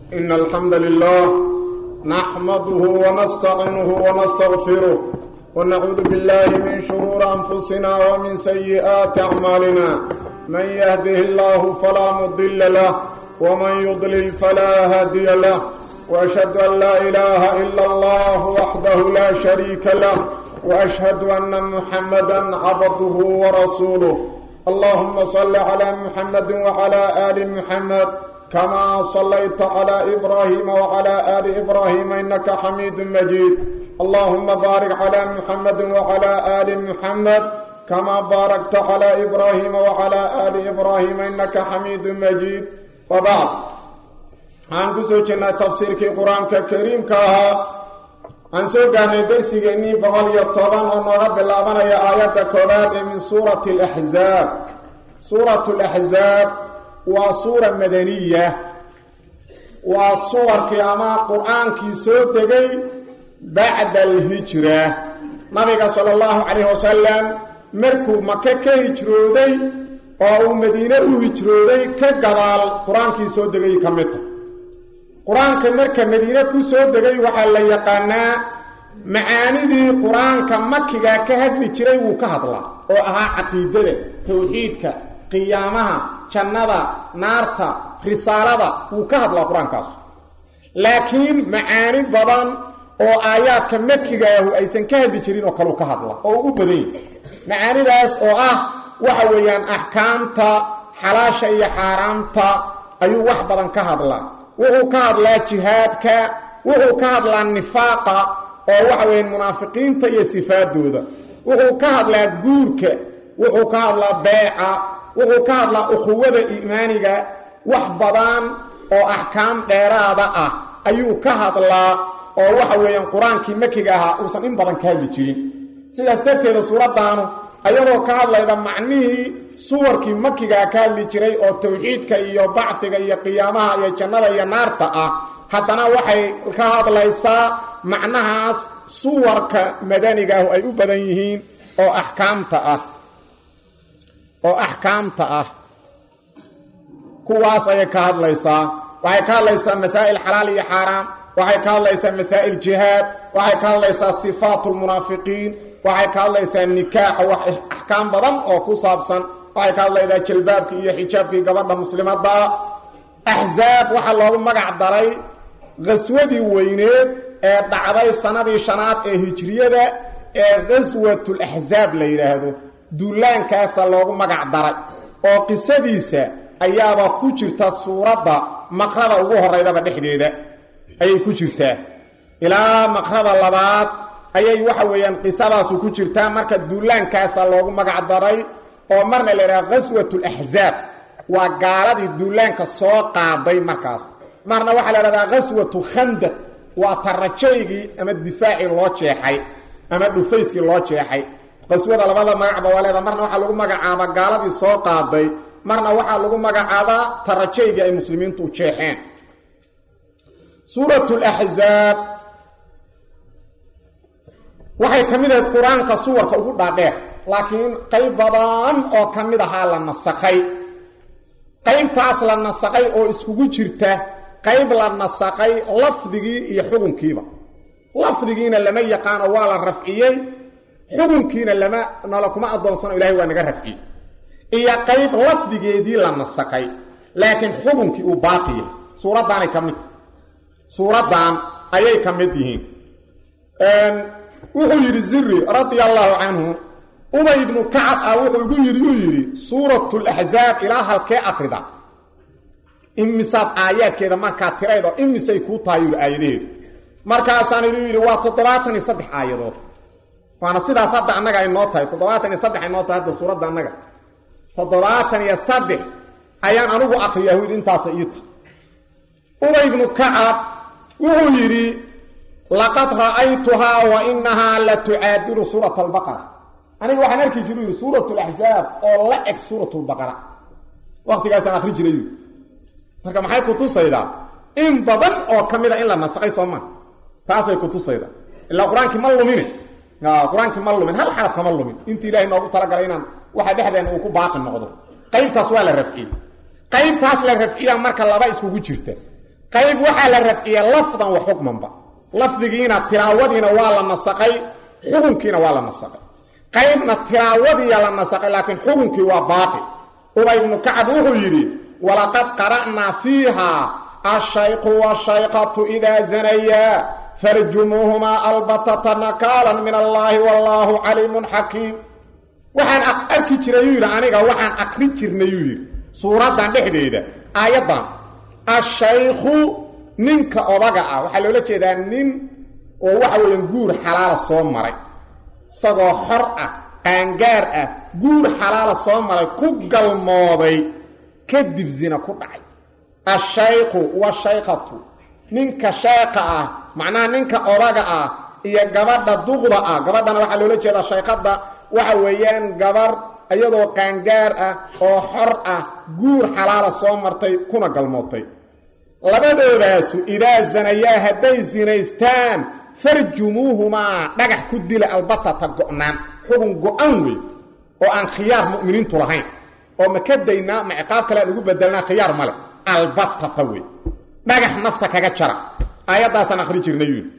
إن الحمد لله نحمده ونستعينه ونستغفره ونعوذ بالله من شرور أنفسنا ومن سيئات أعمالنا من يهده الله فلا مضل له ومن يضلل فلا هادي له وأشهد أن لا إله إلا الله وحده لا شريك له وأشهد أن محمدا عبده ورسوله اللهم صل على محمد وعلى آل محمد كما صليت على إبراهيم وعلى آل إبراهيم إنك حميد مجيد اللهم بارك على محمد وعلى آل محمد كما باركت على إبراهيم وعلى آل إبراهيم إنك حميد مجيد وبعد عن كسوجنا تفسير القرآن الكريم كها عن سوغاني درسيني بقول يطبان ونرى باللابانيا آيات كولاد من سورة الأحزاب سورة الأحزاب وسورة مدنية وصور كياما قرآن كي سوتغي بعد الهجرة نبي صلى الله عليه وسلم مركو مكة كهجرودي oo madiina u hijrooday ka gadaal qur-aankii soo degay ka mid ta qur-aanka marka madiine ku soo degay waxaa la yaqaanaa macaanidii qur-aanka makiga ka hadli jiray wuu ka hadlaa oo ahaa caqiidada tawxiidka qiyaamaha jannada naarta risaalada wuu ka hadlaa qur-aankaas laakiin macaani badan oo aayaadka makigaahu aysan ka hadli jirin oo kaleu ka hadla oo u badan yahy macaanidaas oo ah waxa weeyaan axkaamta xalaasha iyo xaaraamta ayuu wax badan ka hadlaa wuxuu ka hadlaa jihaadka wuxuu ka hadlaa nifaaqa oo waxa weeyaan munaafiqiinta iyo sifaadooda wuxuu ka hadlaa guurka wuxuu ka hadlaa beeca wuxuu ka hadlaa ukhuwada iimaaniga wax badan oo axkaam dheeraada ah ayuu ka hadlaa oo waxa weeyaan qur-aankii makiga ahaa uusan in badan ka hadli jirin sidaas darteeda suuraddaanu ayadoo ka hadlayda macnihii suwarkii makigaa ka hadli jiray oo tawxiidka iyo bacfiga iyo qiyaamaha iyo jannada iyo naarta ah haddana waxay ka hadlaysaa macnahaas suwarka madanigaahu ay u badan yihiin oo axkaamta ah oo axkaamta ah kuwaas ayay ka hadlaysaa waxay ka hadlaysaa masaa'il xalaal iyo xaaraam waxay ka hadlaysaa masaa'il jihaad waxay ka hadlaysaa sifaat lmunaafiqiin waxay ka hadlaysaa nikaaxa wax axkaam badan oo ku saabsan waxay ka hadlaydaa jalbaabkii iyo xijaabkii gabadha muslimadda axzaab waxaa loogu magac daray qaswadii weyneed ee dhacday sanadii shanaad ee hijriyada ee qaswatulaxzaab la yidhaahdo duulaankaasa loogu magac daray oo qisadiisa ayaaba ku jirta suuradda maqrada ugu horeydaba dhexdeeda ayay ku jirtaa ilaa maqrada labaad ayay waxa weeyaan qisadaasu ku jirtaa marka duulaankaasa loogu magac daray oo marna la yidhaha qaswatulaxzaab waa gaaladii duulaanka soo qaaday markaas marna waxaa la idhahdaa qaswatu khandaq waa tarajaygii ama difaacii loo jeexay ama dhufayskii loo jeexay qaswada labada magacba waa leeda marna waxaa lagu magacaabaa gaaladii soo qaaday marna waxaa lagu magacaabaa tarajaygii ay muslimiintu u jeexeen suurat laxzaab waxay ka mid ahayd qur-aanka suwarka ugu dhaadheer laakiin qayb badan oo ka mid ahaa la nasakhay qaybtaas la nasakhay oo iskugu jirta qayb la nasakhay lafdigii iyo xukunkiiba lafdigiina lama yaqaano waa la rafciyey xukunkiina lama nala kuma addoonsano ilahay waa naga rafciyey iyo qayb lafdigeedii la nasakhay laakiin xukunkii uu baaqiya suuraddaanay ka mid suuraddan ayay ka mid yihiin wuxuu yidhi ziri radia allaahu canhu ubay ibnu kacab ah wuxuu igu yidhi uu yidhi suuratulaxzaab ilaa halkee akrida imisaad aayaadkeeda markaa tiraydoo imisay kuu tahay yidhi aayadaheedu markaasaan iduu yidhi waa toddobaatan iyo saddex aayadood waana sidaas hadda annaga ay noo tahay toddobaatan iyo saddex ay noo tahay hadda suuradda annaga toddobaatan iyo saddex ayaan anugu akriyaa hu yidhi intaasa ii tahay ubay ibnu kacab wuxuu yidhi laqad ra'aytuhaa wa inahaa la tucaadilu suurata albaqara aniga waxaan arki jiru yidhi suurat laxzaab oo la eg suurat lbaqara waqtigaasaan akri jiray yidhi marka maxay kutusaydaa in badan oo ka mid a in la nasakay soo maa taasay kutusaydaa ilaa qur-aankii ma lumine qur-aankii ma lumin hal xaraf kama lumin intii ilahay noogu talagalay inaan waxa dhexdeena uu ku baaqi noqdo qaybtaas waa la rafciyey qaybtaas la rafciyaa marka laba iskugu jirta qayb waxaa la rafciya lafdan wa xukmanba lafdigiina tilaawadiina waa la nasaqay xukunkiina waa la nasaqay qaybna tilaawadiiya la nasaqay laakiin xukunkii waa baaqi ubay ibnu kacab wuxuu yidhi walaqad qara'naa fiiha ashayqu washayqatu idaa zanayaa farjumuuhumaa albatata nakaalan min allaahi wallaahu caliimun xakiim waxaan arki jiray yuu yidhi aniga waxaan aqri jirnay yuu yidhi suuraddan dhexdeeda aayaddan ashaykhu ninka odaga ah waxaa loola jeedaa nin oo waxa weeyaan guur xalaala soo maray isagoo xor ah qaangaar ah guur xalaala soo maray ku galmooday kadib zina ku dhacay ashaykhu washayqatu ninka sheeqa ah macnaha ninka odaga ah iyo gabadha duqda ah gabadhana waxaa loola jeedaa shayqadda waxa weeyaan gabar iyadoo qaangaar ah oo xor ah guur xalaala soo martay kuna galmootay labadoodaasu idaa zanayaa hadday sinaystaan farjumuuhumaa dhagax ku dila albatata go'naan xugun go-an wey oo aan khiyaar mu'miniintu lahayn oo ma ka daynaa ma ciqaab kale aan ugu bedelnaa khiyaar male albatata wey dhagax nafta kaga jara aayaddaasaan akhri jirnay yui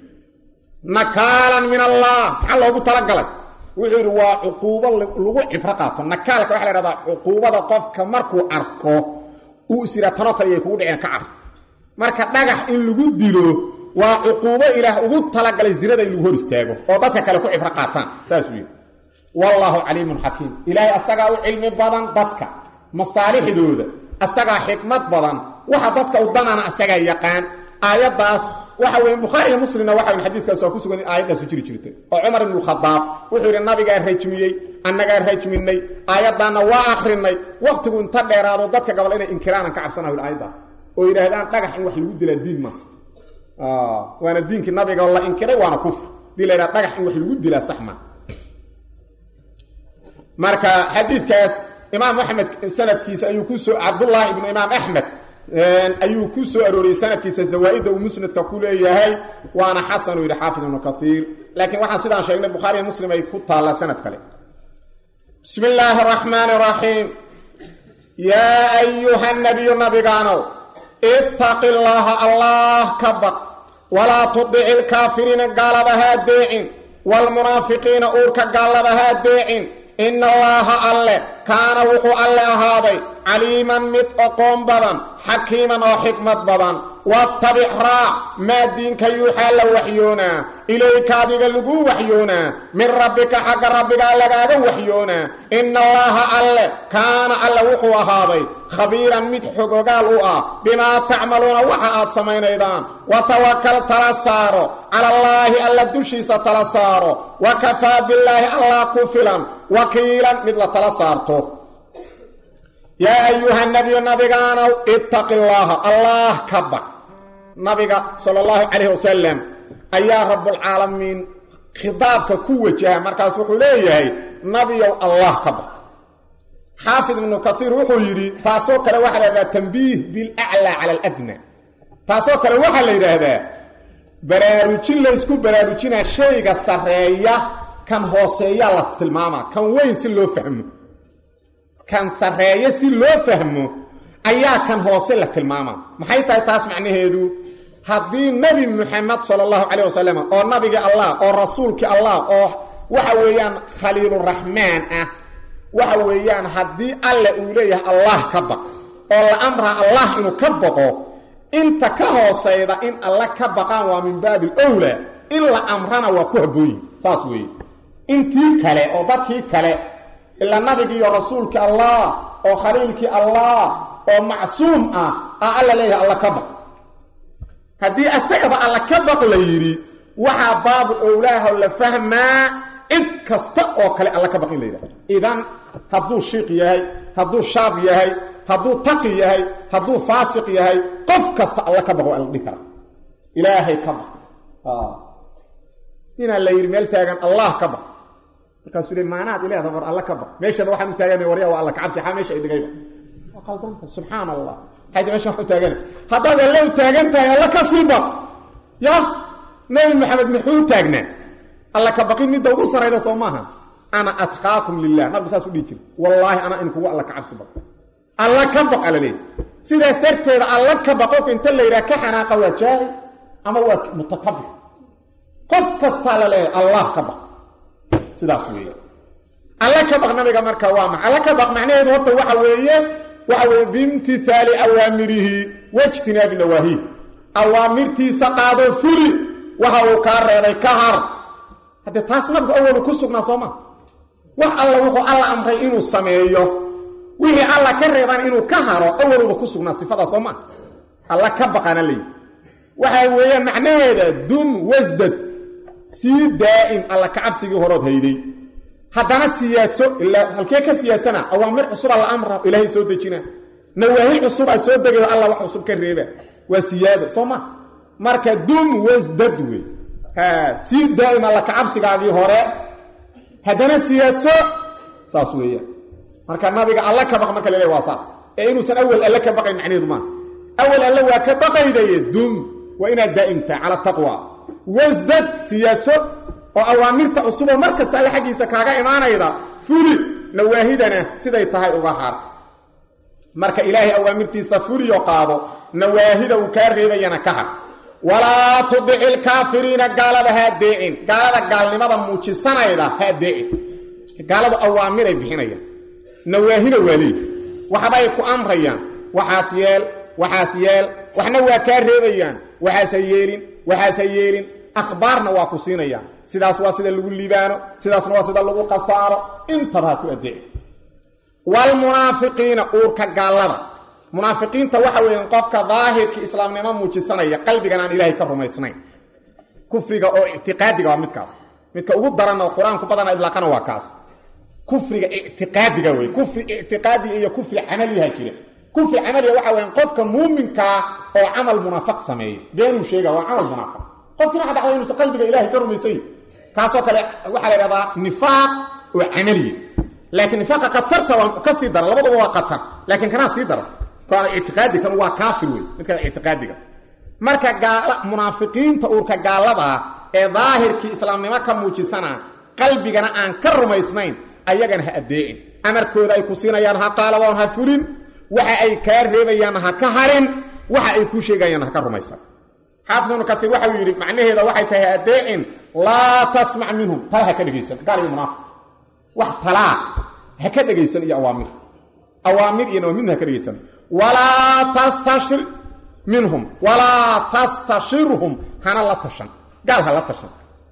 nakaalan min allah maxaa loogu talagalay wuxuu yidhi waa cuquubo lagu cibro qaato nakaalka waxa la hahdaa cuquubada qofka markuu arko uu is yidhaa tanoo kale iyay kugu dhiceen ka car marka dhagax in lagu dilo waa cuquubo ilaah ugu talagalay zinada in lagu hor istaago oo dadka kale ku cibro qaataan saasuu yidhi wallaahu caliimun xakiim ilaahay asagaa u cilmi badan dadka masaalixdooda asagaa xikmad badan waxa dadka u danana asagaa yaqaan aayaddaas waxa weeye bukhaari iyo muslimna waxa weyn xadiidkaas waa ku sugan in aayaddaasu jiri jirtay oo cumar ibnu khadaab wuxuu yidhi nabigaa rajmiyey annagaa rajminay aayaddaanna waa akhrinay wakhtigu inta dheeraado dadka gabal inay inkiraanan ka cabsanayo aayaddaas oo yidhaahdaan dhagax in wax lagu dilaa diin maaha waana diinkii nabiga la inkiray waana kufr hadii la yidhaha dhagax in wax lagu dilaa sax maa marka xadiidkaas imaam axmed sanadkiisa ayuu ku soo cabdullaahi ibnu imaam axmed ayuu ku soo arooriyey sanadkiisa zawaa-idda uu musnadka ku leeyahay waana xasan uu yidhi xaafid ibnu kaiir laakiin waxaan sidaan sheegnay bukhaariiyo muslim ay ku taallaa sanad kale bismi illaahi araxmaani araxiim yaa ayuha nabiyu nabigaanow ittaqi llaaha allah ka baq walaa tudici lkaafiriina gaalada haa deecin waalmunaafiqiina uurka gaalada haa deecin ina allaaha alle kaana wuxuu alle ahaaday caliiman mid oqoon badan xakiiman oo xikmad badan wattabic raac maa diinka yuuxaa la waxyoonaa ilayka adiga lagu waxyoonaa min rabbika xagga rabbigaa lagaaga waxyoonaa ina allaaha alle kaana alle wuxuu ahaaday khabiiran mid xogogaal u ah bimaa tacmaluuna waxa aad samaynaydaan watawakal tala saaro calallaahi alla dushiisa tala saaro wa kafaa billaahi allah ku filan wakiilan mid la tala saarto yaa ayuha nabiyu nabigaanow ittaqi llaaha allah ka baq nabiga sala allahu calayhi wasalam ayaa rabbulcaalamiin khitaabka ku wajaha markaas wuxuu leeyahay nabiyow allah ka baq xaafid ibnu kaiir wuxuu yidhi taasoo kale waxaa la yidhahdaa tambiih bilaclaa cala aladna taasoo kale waxaa la yidhaahdaa baraarujin laysku baraarujinaa shayga sarreeya kan hooseeyaa la tilmaamaa kan weyn si loo fahmo kan sarreeya si loo fahmo ayaa kan hoose la tilmaamaa maxay tahay taas macnaheedu haddii nebi muxamed sala allahu calayh wasalam oo nabigii allah oo rasuulkii allah oo waxa weeyaan khaliiluraxmaan ah waxa weeyaan haddii alle uu leeyahay allah ka baq oo la amraa allah inuu ka baqo inta ka hoosayda in alle ka baqaan waa min baabi owlaa in la amrana waa ku habooyin saas weeye intii kale oo dadkii kale ilaa nabigii iyo rasuulkii allah oo khaliilkii allah oo macsuum ah aa alla leeyahay alla ka baq haddii asagaba alla ka baq la yidhi waxaa baabu owlaaho la fahmaa cid kasta oo kale alla ka baq in la yidhahdo idan hadduu shiiq yahay hadduu shaab yahay hadduu taqi yahay hadduu faasiq yahay qof kasta alla ka baq waa la dhihi karaa ilaahay ka baq inaa la yidhi meel taagan allah ka baq markaasuu le maanaad ileeda war alla ka baq meeshana waxaan u taagana warya waa alla kacabsi xaa meesha ay dhigayba waa qaldanta subxaan allah xayta meeshan wax u taagana haddaad alle u taagan tahay alla ka sii baq ya nabi maxamed muxuu taagnaa alla ka baqin midda ugu sarayda soo maaha ana atqaakum lilah nabigu saas u dhihi jira wallaahi ana in kugu alla ka cabsi baq alla ka baq ala leeyahy sidaas darteeda alla ka baq qofka inta la yidhaha ka xanaaqa waa jaahil ama waa mutakabir qof kastaa la leeyahay allah ka baq sidaas weeye alla ka baq nabiga marka waa maxa alla ka baq macnaheedu horta waxa weeye waxa weeye biimtihaali awaamirihi wajtinaabi nawaahiih awaamirtiisa qaado fuli waxa uu kaa reebay ka har haddee taas nabigu awalu ku sugnaa soo maa wax alla wuxuu alla amray inuu sameeyo wixii alla ka reebaan inuu ka haro awaluba ku sugnaa sifadaa soo maa alla ka baqana leeyi waxa weeyaan macnaheeda dum wasdad sii daa'im alla kacabsigii horood hayday haddana siyaadso ilaa halkee ka siyaadsana awaamir cusuba la amra ilaahay soo dejina nawaahi cusub a soo degayo alla wax cusub ka reeba waa siyaado soo ma marka dum wasdad wey sii daa'im alla kacabsigaagii hore haddana siyaadso saas weeyaan marka nabiga alla ka baq marka laleeya waa saas ee inuusan awal alle ka baqayn macnaheedu maaha awal alle waa ka baqaydaye dum waa inaad daa'imtahay cala taqwa wasdad siyaadso oo awaamirta cusuboo mar kasta alle xaggiisa kaaga imaanayda fuli nawaahidana siday tahay uga har marka ilaahay awaamirtiisa fuliyo qaado nawaahida uu kaa reebayana ka har walaa tudici ilkaafiriina gaalada ha adeecin gaalada gaalnimada muujisanayda ha adeecin gaaladu awaamiray bixinayaan nawaahina waa leey waxbay ku amrayaan waxaas yeel waxaas yeel waxna waa kaa reebayaan waxaasa yeelin waxaasa yeelin akhbaarna waa ku siinayaan sidaas waa sida lagu liibaano sidaasna waa sida lagu khasaaro intaba ha ku adeeci waalmunaafiqiina uurka gaallada munaafiqiinta waxa weeyaan qofka daahirkii islaamnimo muujisanaya qalbigan aan ilaahay ka rumaysnayn kufriga oo ictiqaadiga waa midkaas midka ugu daran oo qur-aanku badana idlaaqana waa kaas kufriga ictiqaadiga wey kufri ictiqaadiga iyo kufri camaliyaha jira kufri camaliga waxa weyaan qofka muuminkaa oo camal munaafiq sameeya beenuu sheega waa camal munaafiq qofkiina waxa dhacda inuusan qalbiga ilaahay ka rumaysany kaasoo kale waxaa la idhahdaa nifaaq oo camaliya laakiin nifaaqa khatarta waa ka sii daran labaduba waa khatar laakiin kanaa sii daran ictiqaadi kan waa kaafir wey midka ictiqaadiga marka gaala munaafiqiinta uurka gaaladaa ee daahirkii islaamnimo ka muujisana qalbigana aan ka rumaysnayn ayagana ha addeecin amarkooda ay ku siinayaan ha qaaladoon ha fulin waxa ay kaa reebayaanna ha ka harin waxa ay ku sheegayaanna ha ka rumaysan xaafid ibnu kaiir waxau yidhi macnaheeda waxay tahay ha addeecin laa tasmac minhum tala ha ka dhegaysan gaal iyo munaafiq wax talaa ha ka dhegaysan iyo awaamir awaamir iyo midna ha ka dhegaysan walaa tastashir minhum walaa tastashirhum hana la tashan gaal ha la tashan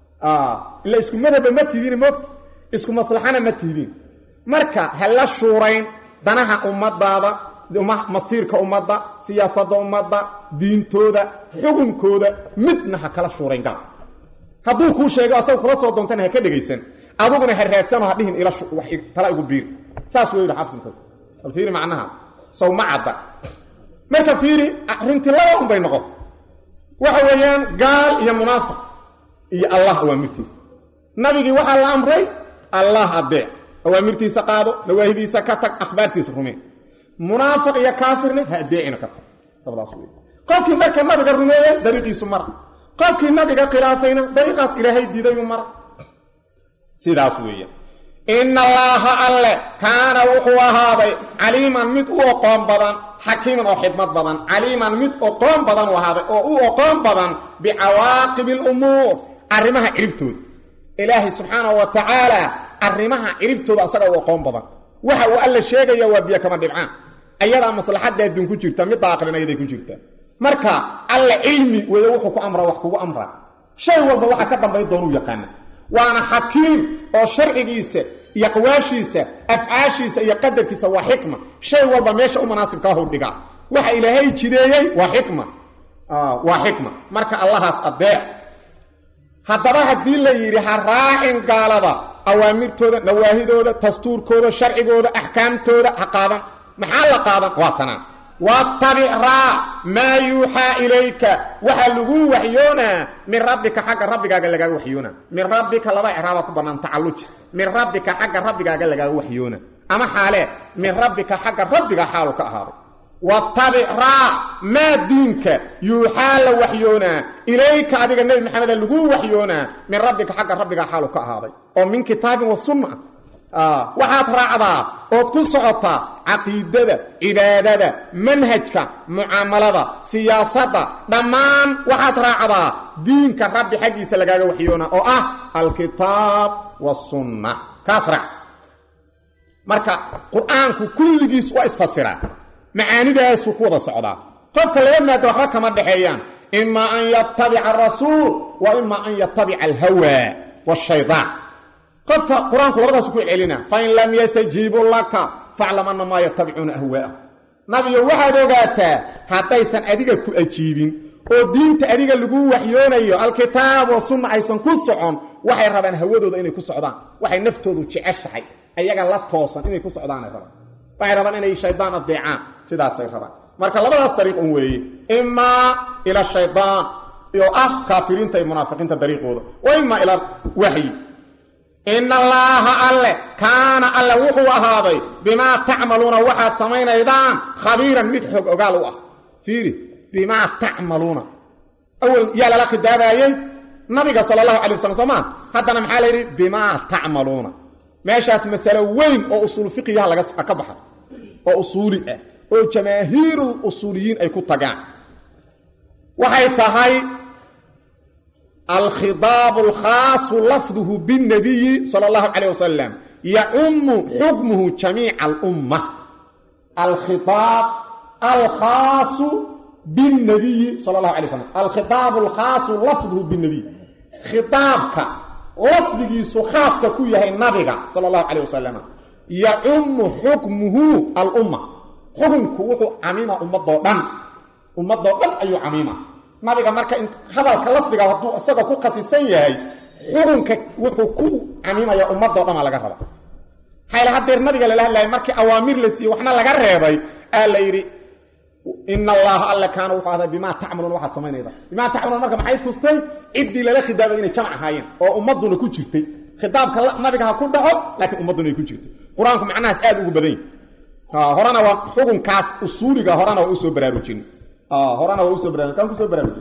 ila isku madhaba ma tidiin moogta isku maslaxana ma tidiin marka ha la shuurayn danaha ummadaada masiirka ummadda siyaasadda ummadda diintooda xukunkooda midna ha kala shuurayn gaal hadduu kuu sheego asaga kula soo doontana ha ka dhegaysan aduguna ha raadsanoo ha dhihin ila tala igu biir saas wuu yidhi xafidka bal fiiri macnaha saw ma cadda marka fiiri arrintii laba un bay noqon waxa weeyaan gaal iyo munaafiq iyo allah awaamirtiisa nabigii waxaa la amray allah adeec awaamirtiisa qaado nawaahidiisa ka tag akhbaartiisa rumeen munaafiq iyo kaafirna ha adeecina ka tag labadaas wey qofkii marka nabiga rumeeyey dariiqiisu mara qofkii nabiga khilaafayna dariiqaas ilaahay diidayu mara sidaas weeyaan ina allaaha alle kaana wuxuu ahaaday caliiman mid u oqoon badan xakiiman oo xidmad badan caliiman mid oqoon badan u ahaaday oo u oqoon badan bicawaaqibi alumuur arrimaha ciribtooda ilaahay subxaanahu wa tacaala arrimaha ciribtooda asaga u oqoon badan waxa uu alla sheegaya waa biyo kama dhibcaan ayadaa maslaxadda adduun ku jirta midda aqlina ayaday ku jirtaa marka alle cilmi weeye wuxuu ku amraa wax kugu amraa shay walba waxa ka dambayn doonuu yaqaana waana xakiim oo sharcigiisa iyo aqwaashiisa afcaashiisa iyo qadarkiisa waa xikma shay walba meesha u munaasibkaahu dhigaa waxa ilaahay jideeyey waa xikma waa xikma marka allahaas adeec haddaba haddii la yidhi ha raacin gaalada awaamirtooda nawaahidooda dastuurkooda sharcigooda axkaamtooda ha qaadan maxaa la qaadan waa tanaa wattabic raac maa yuuxaa ilayka waxaa lagu waxyoonaa min rabbika xagga rabbigaaga lagaaga waxyoona min rabbika laba icraaba ku bannaan tacalluj min rabbika xagga rabbigaaga lagaaga waxyoona ama xaalee min rabbika xagga rabbiga xaalu ka ahaaday wattabic raac maa diinka yuuxaa la waxyoonaa ilayka adiga nebi maxameda lagu waxyoonaa min rabbika xagga rabbiga xaalu ka ahaaday oo min kitaabin wa sunna waxaad raacdaa ood ku socotaa caqiidada cibaadada manhajka mucaamalada siyaasadda dhammaan waxaad raacdaa diinka rabbi xaggiisa lagaaga waxyoona oo ah alkitaab wasunna kaas raac marka qur-aanku kulligiis waa isfasiraa macaanidaasuu ku wada socdaa qofka laba maada waxba kama dhexeeyaan imaa an yatabica arasuul wa imaa an yatabica alhawa washayaan qofka qur-aanku labadaasu ku celcelina fain lam yastajiibuu laka faclam ana maa yatabicuuna ahwaa'ah nabiyo waxaad ogaataa haddaysan adiga ku ajiibin oo diinta adiga lagu waxyoonayo alkitaab wa sunna aysan ku socon waxay rabaan hawadooda inay ku socdaan waxay naftoodu jeceshahay ayaga la toosan inay ku socdaanay rabaan waxay rabaan inay shaydaan adeecaan sidaasay rabaan marka labadaas dariiq un weeye imaa ila shaydaan oo ah kaafiriinta iyo munaafiqiinta dariiqooda wa imaa ila waxyi in allaaha alle kaana alle wuxuu ahaaday bimaa tacmaluuna waxaad samaynaydaan khabiiran mid xog ogaal u ah fiiri bimaa tacmaluuna awal yaa lala khidaabaayey nabiga sala allahu calay wasalam soomaa haddana maxaa la yidhi bimaa tacmaluuna meeshaas masalo weyn oo usuul fiqiyaha laga ka baxa oo usuuli ah oo jamaahiirul usuuliyiin ay ku tagaan waxay tahay alkhidaabu alkhaasu lafduhu biاnnabiyi sala allahu calayh wasalam yacumu xukmuhu jamiica alumma alkhiaab alkhaasu biاnnabiyi sala allahu alay slam alkhidaabu alkhaasu lafduhu biاnnabiy khitaabka lafdigiisu khaaska ku yahay nabiga sala allahu calayh wasalam yacumu xukmuhu alumma xukunku wuxuu camiima ummadoo dhan ummadoo dhan ayuu camiima nabiga marka hadalka lafdiga hadduu isaga ku khasisan yahay xukunka wuxuu ku camimaya ummadoo dhan aa laga raba hayla hadeer nabiga lala hadlayay markii awaamir la siiyey waxna laga reebay aa la yidhi in allaha alle kaana wuxuu ahday bimaa tacmaluun waxaad samaynayda bimaa tacmaluun marka maxay tustay ciddii lala khidaabay inay jamc ahaayeen oo ummaduna ku jirtay khitaabka nabiga ha ku dhaco laakiin ummadduna ay ku jirtay qur-aanku macnahaas aad ugu badan yahy horena waa xukunkaas usuuliga horena waa usoo baraarujin horena waa usoo bara kaan kusoo baraarujin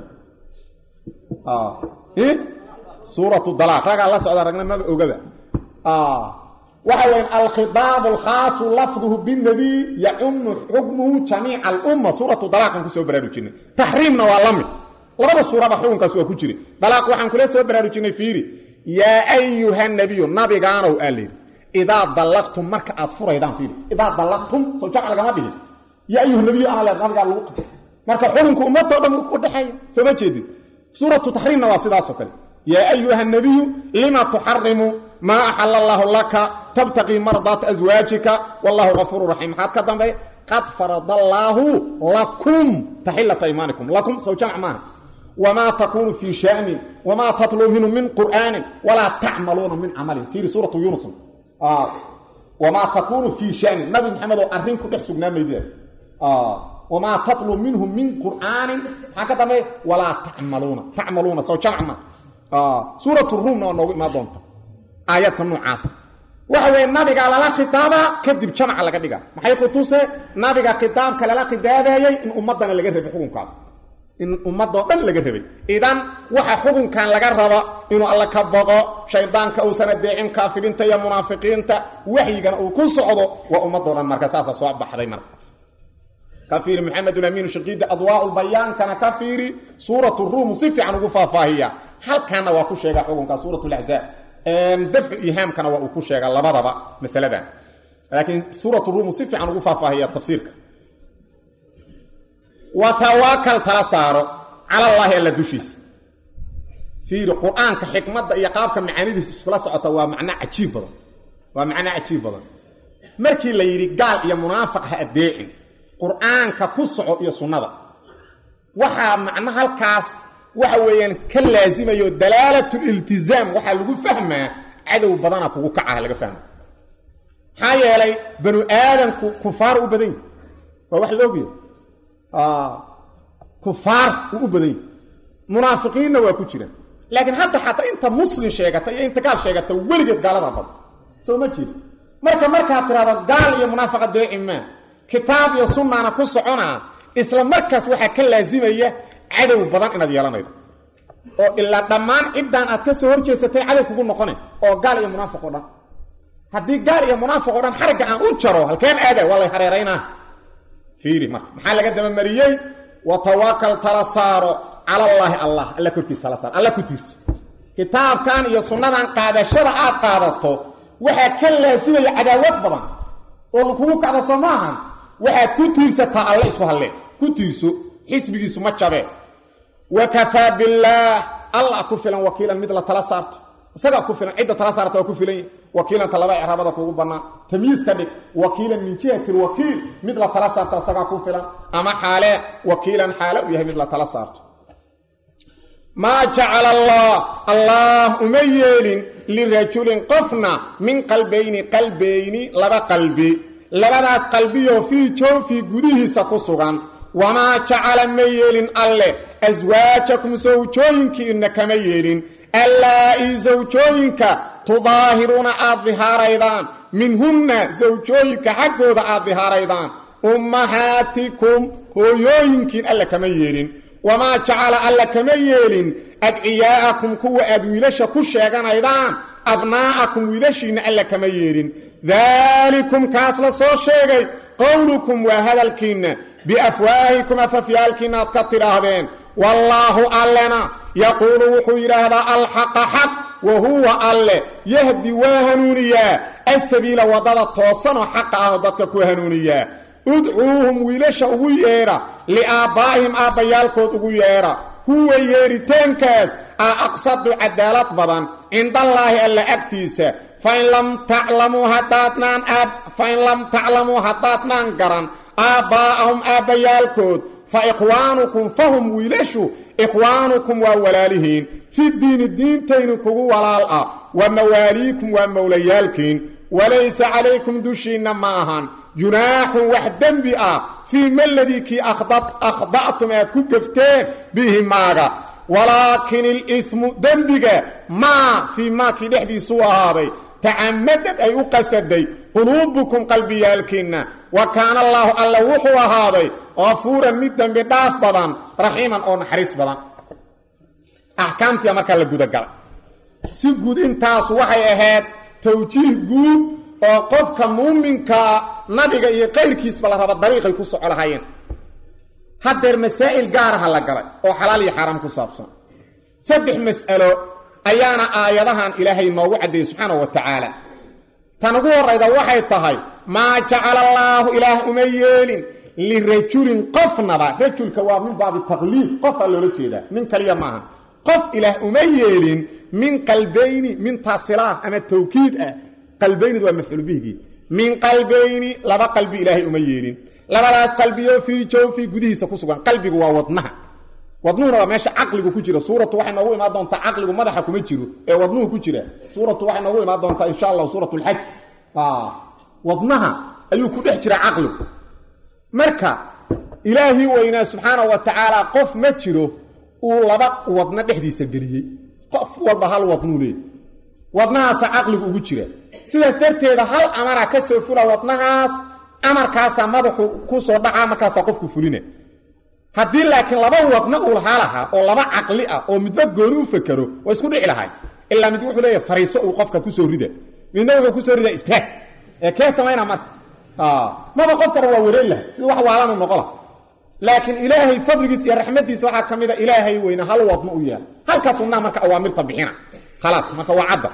suuratu dalaaq ragaa la socda ragna maba ogaba waxa weya alkhidaabu alkhaasu lafduhu binabiy yacumu xukmuhu jamiica alumma suuratu dalaaqan kusoo baraarujinay taxriimna waa la mid labada suuraba xukunkaas waa ku jira dalaaq waxaan kula soo baraarujinay fiiri yaa ayuha nabiyu nabigaanow aa layidhi idaa dallaqtum marka aad furaydaan fiiri idaa dallaqtum soo jamc lagama dhigin yaa ayuha nabiyu ana leed nabigaa lagu qabtay marka xukunka ummadoo dhan u dhexeeya soo ma jeedid suuratu taxriimna waa sidaasoo kale yaa ayuha nabiyu lima tuxarimu maa axala allaahu laka tabtaqii mardaata aswaajika wallahu gafuuru raxiim maxaad ka dambeey qad farada allaahu lakum taxilata imaanikum lakum sow jamc maaha wamaa takuunu fii shanin wamaa tatluu minhu min qur'aanin walaa tacmaluuna min camalin fiiri suuratu yunus wamaa takuunu fii shanin nabi maxamed oo arrin ku dhex sugnaa maydida wamaa tatluu minhu min qur'aanin maxaa ka dambeey walaa tacmaluuna tacmaluuna sow jamc ma suuratu ruumna waa noogu imaan doonta aayadka noocaas waxa weeye nabiga lala khitaabaa kadib jamca laga dhiga maxay ku tuse nabiga khitaabka lala khitaabayey in ummadana laga rabay xukunkaas in ummadoo dhan laga rabay idan waxa xukunkan laga raba inuu alla ka baqo shaydaanka uusan adeecin kaafiriinta iyo munaafiqiinta waxyigana uu ku socdo waa ummadoo dhan marka saasa soo baxday marka ka fiiri maxamedulamiin shaqiida adwaa bayaankana ka fiiri suurat ruum si fiican ugu faahfaahiya halkaana waa ku sheega xukunka suurat laxzaab dafcu ihaamkana waa uu ku sheega labadaba masaladan laakiin suurat ruum si fiican ugu faahfaahiya tafsiirka wa tawaakal tala saaro cala allaahi alla dushiisa fiiri qur-aanka xikmadda iyo qaabka macaanidiisa iskula socota waa macno cajiib badan waa macno cajiib badan markii la yidhi gaal iyo munaafiq ha adeecin qur-aanka ku soco iyo sunnada waxaa macno halkaas waxa weeyaan ka laasimayo dalaalatuliltizaam waxaa lagu fahmaa cadow badana kugu kacaha laga fahma maxaa yeelay banu aadamku kufaar u badan yahi waa wax la ogyahay kufaar uu u badan yahi munaafiqiinna waa ku jiraan laakiin hadda xataa inta muslim sheegata iyo inta gaal sheegata weligeed gaalada badan soo ma jeedo marka markaad tidhahdo gaal iyo munaafiqa deeci maa kitaab iyo sunnaana ku soconaa isla markaas waxaa ka laasimaya cadow badan inaad yeelanaydo oo ilaa dhammaan ciddaan aad ka soo horjeesatay cadow kugu noqone oo gaal iyo munaafiq oo dhan haddii gaal iyo munaafiq o dhan xarigga aan u jaro halkeen aada waa lay hareeraynaa fiiri marka maxaa laga dabamariyey watawakal tala saaro cala allaahi allah alla korkiis tala saaro alla ku tiirso kitaabkan iyo sunnadan qaadashada aad qaadato waxaa ka laasimaya cadaawad badan oo kugu kacda soo maahan waxaad ku tiirsataa alle isku halleen ku tiirso xisbigiisu ma jabe wa kafaa billaah allah ku filan wakiilan mid la tala saarto isagaa ku filan cidda tala saarta waa ku filan yahi wakiilanta laba icraabada kugu bannaan tamyiis ka dhig wakiilan min jihati lwakiil mid la tala saarto isagaa ku filan ama xaale wakiilan xaale u yahay mid la tala saarto maa jacala allah allah uma yeelin lirajulin qofna min qalbayni qalbayni laba qalbi labadaas qalbiyoo fii joofii gudihiisa ku sugan wamaa jacala ma yeelin alle aswaajakum sawjooyinkiinna kama yeelin allaa-i sawjooyinka tudaahiruuna aad dihaaraydaan minhunna sawjooyinka xaggooda aad dihaaraydaan ummahaatikum hooyooyinkiin alle kama yeelin wamaa jacala alla kama yeelin adciyaa'akum kuwa aad wiilasha ku sheeganaydaan abnaa'akum wiilashiinna alla kama yeelin daalikum kaas la soo sheegay qowlukum waa hadalkiinna biafwaahikum afafyaalkiinna aad ka tidhaahdeen wallaahu allena yaquulu wuxuu yidhaahdaa alxaqa xaq wa huwa alle yahdi waa hanuuniyaa asabiila waddada toosanoo xaqa ahoo dadka ku hanuuniyaa udcuuhum wiilasha ugu yeedha liaabbaa'ihim aabbayaalkood ugu yeedha huwa yeeritaankaas aa aqsadu cadaalad badan cindallaahi alla agtiisa fain lam taclamuu haddaadnaan fain lam taclamuu haddaadnaan garan aabbaa'ahum aabbayaalkood fa ikhwaanukum fahum wiilashu ikhwaanukum waa walaalihiin fi diini diintayni kugu walaal ah wa mawaaliikum waa mowlayaalkiin walaysa calaykum dushiinna ma ahan junaaxun wax dembi ah fii maladii kii akhda'tum aad ku gefteen bihi maaga walaakin ilimu dembiga maa fii maakii dhexdiisuu ahaaday tacamadad ay u qasaday quluubukum qalbiyaalkiinna wa kaana allaahu alla wuxuu ahaaday qafuuran mid dembi dhaaf badan raxiiman oo naxariis badan axkaamtiia markaa la gudagalay si guud intaas waxay ahayd tawjiih guud oo qofka muuminkaa nabiga iyo qayrkiisba la raba dariiqay ku soco lahaayeen haddeer masaa'il gaaraha la galay oo xalaal iyo xaaraam ku saabsan saddex mas'alo ayaana aayadahan ilaahay noogu caddeeyey subxaanahu wa tacaala tan ugu horrayda waxay tahay maa jacala allaahu ilaah uma yeelin lirajulin qofnaba rajulka waa min baabi taqliid qofaa loola jeedaa nin kaliya maaha qof ilaah uma yeelin min qalbayni min taasilaan ama tawkiid ah qalbaynid waa mafcuul bihgii min qalbayni laba qalbi ilaahay uma yeelin labadaas qalbiyo fii jawfii gudihiisa ku sugan qalbigu waa wadnaha wadnuhuna waa meesha caqligu ku jira suuratu waxay noogu imaan doontaa caqligu madaxa kuma jiro ee wadnuhu ku jira suuratu waxay noogu imaan doontaa insha allah suurat lxaj wadnaha ayuu ku dhex jira caqligu marka ilaahii weynaa subxaanahu wa tacaala qof ma jiro uu laba wadno dhexdiisa geliyey qof walba hal wadnuu leey wadnahaasa caqligu ugu jira sidaas darteeda hal amara ka soo fula wadnahaas amarkaasaa madaxu ku soo dhacaa markaasaa qofku fulina haddii laakiin laba wadna uu lahaa lahaa oo laba caqli ah oo midba gooni u fakero waa isku dhici lahay ilaa mid wuxuu leeyahay fariiso uu qofka kusoo rida midna wuxuu kusoo ridaa istaag ee kee samayna marka maba qofkana waa wareer lahay sida wax waalanu noqola laakiin ilaahay fadligiisa iyo raxmadiisa waxaa ka mid a ilaahay weyne hal wadna u yaal halkaas wadnaha marka awaamirta bixina khalaas marka waa cadda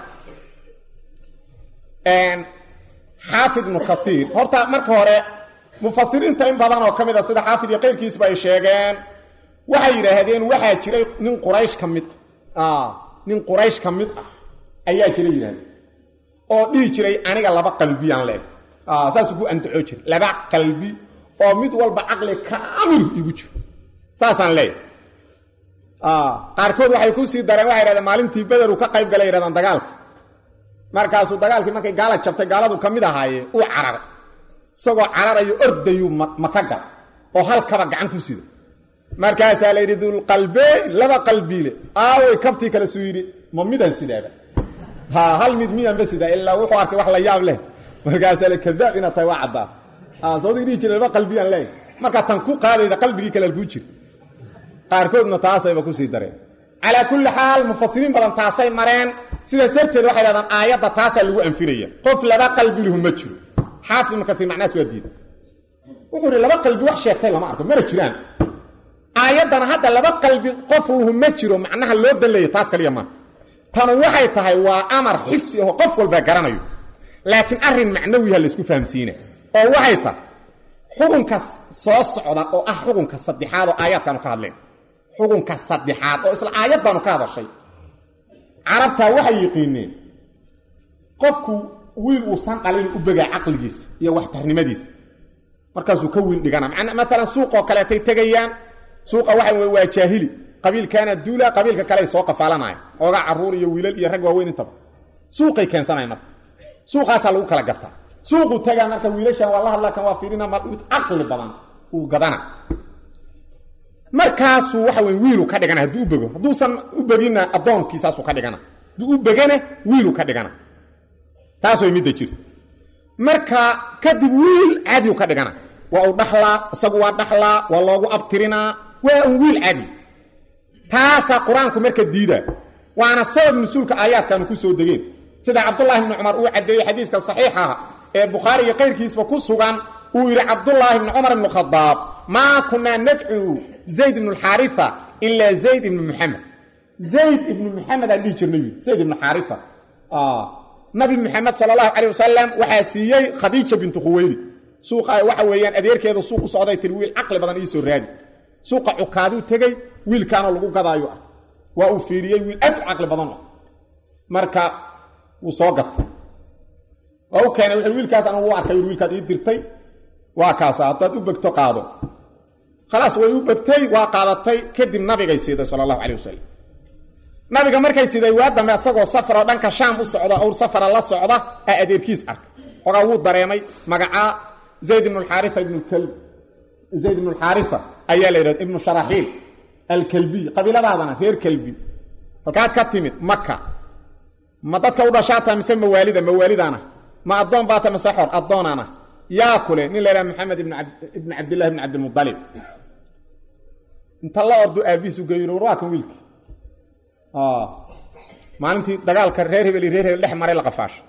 xaafid ibnu kaiir horta marka hore mufasiriinta in badan oo ka mid a sida xaafid iyo qayrkiisba ay sheegeen waxay yidhaahdeen waxaa jiray nin quraysh ka mid ah nin quraysh ka mid ah ayaa jira yidhahdeen oo dhihi jiray aniga laba qalbiyaan leeg saasuu ku andaxoo jiray laba qalbi oo mid walba caqli kaamilu igu jiro saasaan leeyahy qaarkood waxay ku sii dareen waxay yidhahdeen maalintii bederu ka qayb galay yidhahdaan dagaalka markaasuu dagaalkii markay gaala jabtay gaaladu ka mid ahaaye uu cararay isagoo cararayo ordayuu maka gal oo halkaba gacan ku sida markaasaa la yidhi dulqalbeyn laba qalbiile aawey kabtii kale suu yidhi ma midaan sidaaba ha hal mid miyaanba sidaa ilaa wuxuu arkay wax la yaab leh markaasaa la kadaab inaad tahay waa caddaa soodig dhihi jira laba qalbiyaan leeyahy markaa tan ku qaadayda qalbigii kale alkuu jira qaarkoodna taasayba kusii dareen calaa kulli xaal mufasiriin badan taasay mareen sidaas darteed waxay dhahdaan aayadda taasaa lagu anfinaya qof laba qalbi lahu ma jiro xaafid ibnu kasiir macnahaas waa diida wuxuu ihi laba qalbi wax sheegtay lama arko mana jiraan aayaddana hadda laba qalbi qof lahu ma jiro macnaha loo danleeya taas kaliya maaha tanu waxay tahay waa amar xisi aho qof walbaa garanayo laakiin arrin macnawiha laysku fahamsiina oo waxay tahay xukunka soo socda oo ah xukunka saddexaad oo aayaadkaanu ka hadleen xukunka saddexaad oo isla aayaddaanu ka hadashay carabtaa waxay yiqiineen qofku wiil uusan dhalin u begaa caqligiisa iyo waxtarnimadiisa markaasuu ka wiil dhigana maalan suuqoo kaleetay tegayaan suuqa waxa wey waa jaahili qabiilkaana duula qabiilka kale ay soo qafaalanaya oogaa caruur iyo wiilal iyo rag waaweyn intaba suuqay keensanayan marka suuqaasaa lagu kala gataa suuqu tagaa marka wiilashan waa la hadla kan waa fiirina caqli badan uu gadana markaasuu waxa wey wiilu ka dhigana hadduu u bego hadduusan u beginna addoonkiisaasuu ka dhigana hadduu u begana wiilu ka dhigana taas way midda jirta marka kadib wiil caadiu ka dhigana waa uu dhaxlaa isagu waa dhaxlaa waa loogu abtirinaa waa un wiil caadi taasaa qur-aanku marka diida waana sabab nusuulka aayaadkaanu ku soo degeen sida cabdulaahi bni cumar uu caddeeyey xadiiska saxiixaha ee bukhaari iyo kayrkiisba ku sugan uu yidhi cabdulaahi bni cumar ibnu khadaab maa kunaa nadcuu zayd ibnu alxaarifa ilaa zayd ibnu muxamed zayd ibnu muxamed aan dhihi jirnay zayd ibnu xaarifa nabi muxamed sala allahu calay wasalam waxaa siiyey khadiija bintu khuweyli suuqa waxa weeyaan adeerkeeda suuq u socday tiri wiil caqli badan iisoo raadi suuqa cukaaduu tegey wiilkaanoo lagu gadaayo ah waa uu fiiriyey wiil aad u caqli badan ah marka wuu soo gatay waa u keenay wuxuu wiilkaas anigu u arkay wiilkaad ii dirtay waa kaasa haddaad u begto qaado khalaas way u begtay waa qaadatay kadib nabigay siiday sala allahu calay wasalam nabiga markay siday waa dambe asagoo safaroo dhanka shaam u socda owr safara la socda aa adeerkiis arkay xogaa wuu dareemay magacaa zayd ibnu alxaarifa ibnulkalb zayd ibnu alxaarifa ayaa la yidhahda ibnu sharaxiil alkalbiy qabiiladaadana reer kalbi halkaad ka timid maka ma dadka u dhashaata mise mawaalida mawaalidaana ma addoon baata mise xor addoonana yaa kule nin la yidhaha maxamed ibn cabdillahi ibn cabdilmualib inta la ordu aabihiis u geeyo war waa kan wiilki maalintii dagaalka reer hebel iyo reer hebel dhex maray la qafaasha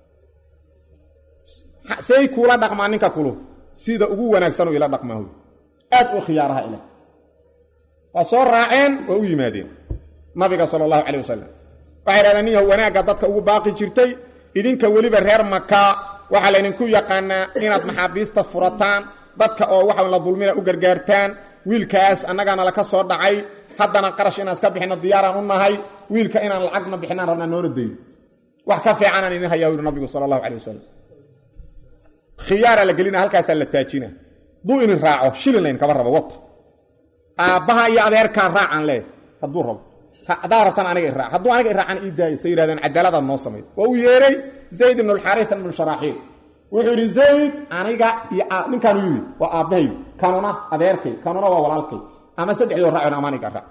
say kuula dhaqmaa ninka kulu sida ugu wanaagsan ila dhaqmaa wy aad u khiyaaraha ila waa soo raaceen waa u yimaadeen nabiga sala allahu calay wasalam waxay dhahdeen ninyahu wanaagga dadka ugu baaqi jirtay idinka weliba reer maka waxaa laydinku yaqaanaa inaad maxaabiista furataan dadka oo waxa la dulmina u gargaartaan wiilkaas annagaana laka soo dhacay haddana qarash inaan iska bixino diyaaraan u nahay wiilka inaan lacagna bixinaan rabnaa noona dayn wax ka fiicanaan idin hayaa yidhi nabigu sala allahu calay wasalam khiyaaraa la gelina halkaasaa la taajina duu inin raaco shilin layn kaba rabo wata aabbaha iyo adeerkaa raacaan leeh hadduu rabo haddaa rabtaan aniga iraac hadduu aniga iraacan ii daayo say yidhahdeen cadaaladaad noo samay waa uu yeeray zayd ibnu alxaarisa ibnu sharaaxiil wuxuu yidhi zayd aniga iyo ninkaanu yidhi waa aabbahay kanuna adeerkay kanuna waa walaalkay ama saddexdoo raac ama aniga raac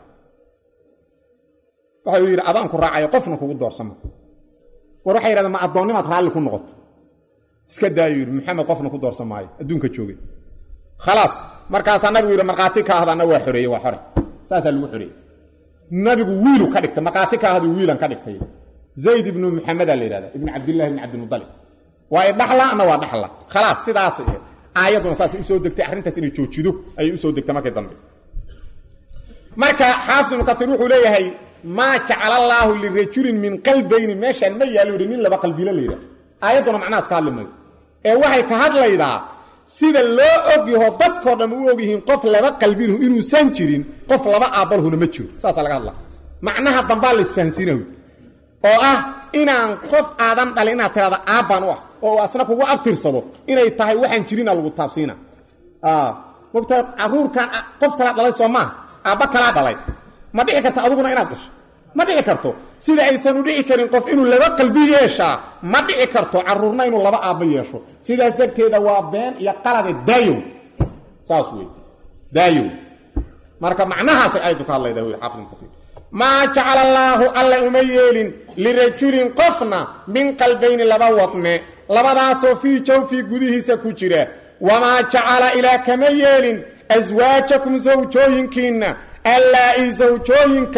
waxau yidhi adaanku raacayo qofna kugu doorsama war waxay yidhahdeen ma addoonnimaad raalli ku noqoto iska daayo yidhi maxamed qofna ku doorsan maayo adduunka joogay khalaas markaasaa nabigu yidhi markhaati ka ahdaana waa xoreeye waa xore saasaa lagu xoreeyey nabigu wiilu ka dhigtay markhaati ka ahdu wiilan ka dhigtay zayd ibnu maxamedaa la yidhahda ibnu cabdillahi ibni cabdilmualib waa idhaxla ama waa dhaxla khalaas sidaas aayadduna saasay usoo degtay arrintaas inay joojido ayay usoo degtay markay dambe marka xaafid ibnu kaiir wuxuu leeyahay maa jacala allaahu lirajulin min qalbayni meeshaan ma yaalo yidhi nin laba qalbiilo la yidhahdo aayadduna macnahaas ka hadli mayo ee waxay ka hadlaydaa sida loo ogyaho dadkoo dhan u ogyihiin qof laba qalbilahu inuusan jirin qof laba aabbalhuna ma jiro saasaa laga hadla macnaha dambaa la isfahansiinayo oo ah inaan qof aadan dhalin inaad tirahda aabbaan u ah oo asna kugu abtirsado inay tahay waxaan jirina lagu taabsiina mogtaa caruurkan qof kalaa dhalay soo maaha aabba kalaa dhalay ma dhici karta aduguna inaad dhasho ma dhici karto sida aysan u dhici karin qof inuu laba qalbi yeeshaa ma dhici karto caruurna inuu laba aabbo yeesho sidaas darteeda waa been iyo qalade daayow saas wey daayow marka macnahaasay aayaddu ka hadlayda wy xaafid ibn kaiir maa jacala allaahu alla uma yeelin lirajulin qofna min qalbayni laba wadne labadaasoo fii jawfii gudihiisa ku jira wamaa jacala ilaah kama yeelin aswaajakum sawjooyinkiinna allaa-i sawjooyinka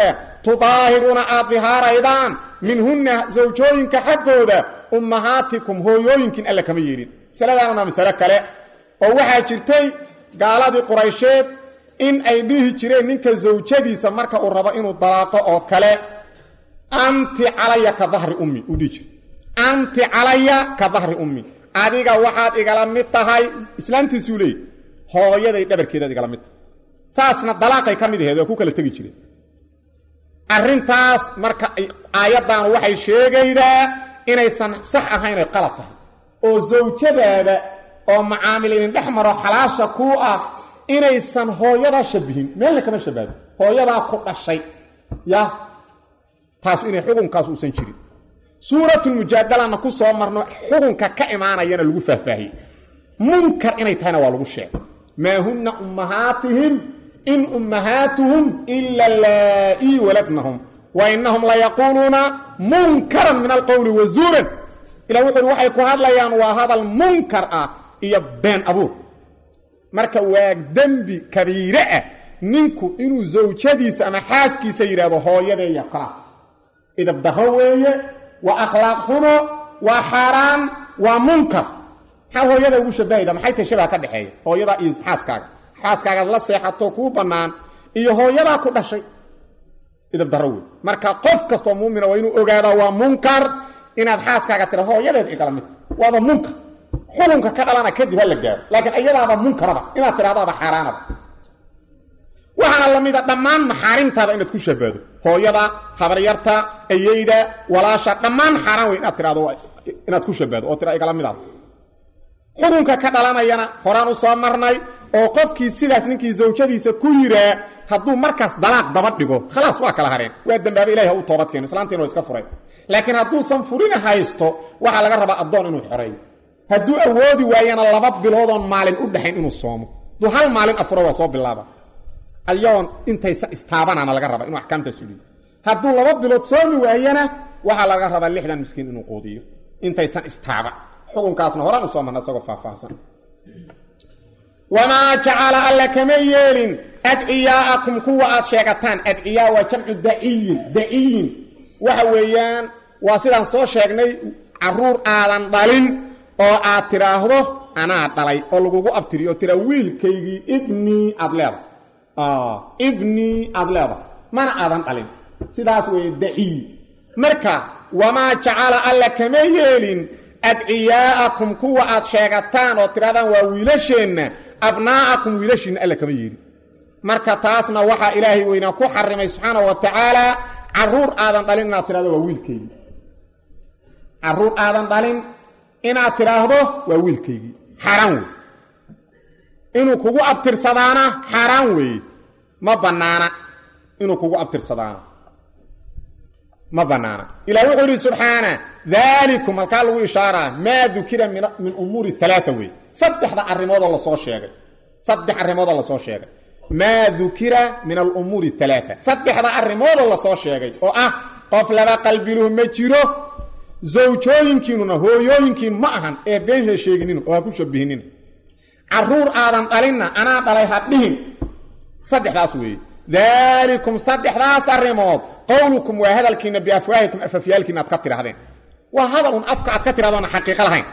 tudaahiruuna aad dihaaraydaan minhunna sawjooyinka xaggooda ummahaatikum hooyooyinkiin alla kama yeelin masaladaanuna masale kale oo waxaa jirtay gaaladii quraysheed in ay dhihi jireen ninka zawjadiisa marka uu rabo inuu dalaaqo oo kale anti calaya ka dahri ummi uu dhihi jira anti calaya ka dahri ummi adiga waxaad igala mid tahay islaamtiisuu leeyay hooyaday dhabarkeedaad igala mid tahay saasna dalaaqay ka mid aheed oo ku kala tegi jireen arrintaas marka aayaddan waxay sheegaydaa inaysan sax ahayn ay qalad tahay oo zawjadaada oo macaamilinin dhex maro xalaasha kuu ah inaysan hooyadaa shabihin meelna kama shabaado hooyadaa ku dhashay ya taas inay xukunkaas uusan jirin suuratulmujaadalana ku soo marno xukunka ka imaanayana lagu faahfaahiyey munkar inay tahayna waa lagu sheegay maa hunna ummahaatihim in ummahaatuhum ila laa-ii waladnahum wa inahum layaquuluuna munkaran min alqowli wazuuran ila wuxu uhi waxay ku hadlayaan waa hadal munkar ah iyo been abuur marka waa dembi kabiire ah ninku inuu zawjadiisa ama xaaskiisa yidhaahdo hooyadeeya kala idabdaro weeye waa akhlaaq xumo waa xaaraan waa munkar maxaa hooyada ugu shabahayda maxay tahay shabaha ka dhexeeya hooyadaa iyo xaaskaaga xaaskaagaad la seexato kuu bannaan iyo hooyadaa ku dhashay idabdaro wey marka qof kastoo muumina waa inuu ogaadaa waa munkar inaad xaaskaaga tira hooyadeed igala mid waaba munkar xukunka ka dhalana kadib ha la gaaro laakiin iyadaaba munkaraba inaad tidhahdaaba xaaraanaba waxaana la mida dhammaan maxaarimtaada inaad ku shabaado hooyada habaryarta ayeyda walaasha dhammaan xaaraan wey inaad tidhahdo inaad ku shabaado oo tira igala midaad xukunka ka dhalanayana horaan u soo marnay oo qofkii sidaas ninkii zawjadiisa ku yiraa hadduu markaas dalaaq daba dhigo khalaas waa kala hareen waa dambaaba ilahi ha u toobad keeno islaantiina waa iska furay laakiin hadduusan furina haysto waxaa laga rabaa addoon inuu xoreeyo hadduu awoodi waayana laba biloodoon maalin u dhaxayn inuu soomo hadduu hal maalin afuro waa soo bilaaba ayagoon intaysan istaabanaana laga rabaa inuu axkaamta suliyo hadduu laba bilood soomi waayana waxaa laga rabaa lixdan miskiin inuu quudiyo intaysan istaaban xukunkaasna horaan u soo marna isagoo faahfaahsan wamaa jacala alla kama yeelin adciyaa'akum kuwa aad sheegataan adciyaa waa jamcu daciyin daciyin waxa weeyaan waa sidaan soo sheegnay caruur aadan dhalin oo aad tidhaahdo anaa dhalay oo lagugu abtiriyo oo tira wiilkaygii ibnii aad leedahay ibnii aad leedahay mana aadan dhalin sidaas weeye daciy marka wamaa jacala alla kama yeelin adciyaa'akum kuwa aad sheegataan oo tidhahdaan waa wiilasheenna abnaa'akum wiilashiinna alla kama yeelin marka taasna waxaa ilaahay weynaa ku xarimay subxaana wa tacaala caruur aadan dhalin inaad tidhahdo waa wiilkaygii caruur aadan dhalin inaad tidhaahdo waa wiilkaygii xaaraan wey inuu kugu abtirsadaana xaaraan weeye ma bannaana inuu kugu abtirsadaana ma bannaana ilah wuxuu yidhi subxaana daalikum halkaa lagu ishaaraa maa dukira min umuuri alaaa wey saddexda arrimoodoo lasoo sheegay saddex arrimoodoo lasoo sheegay maa dukira min alumuuri alaaa saddexda arrimoodoo lasoo sheegay oo ah qof laba qalbiluhu ma jiro zawjooyinkiinuna hooyooyinkiin ma ahan ee been ha sheeginina oo ha ku shabihinina caruur aadan dhalinna anaa dhalay ha dhihin saddexdaas weeye daalikum saddexdaas arrimood qowlukum waa hadalkiina biafwaahikum afafyaalkiina aad ka tidhahdeen waa hadal un afka aad ka tidhahdoona xaqiiqo lahayn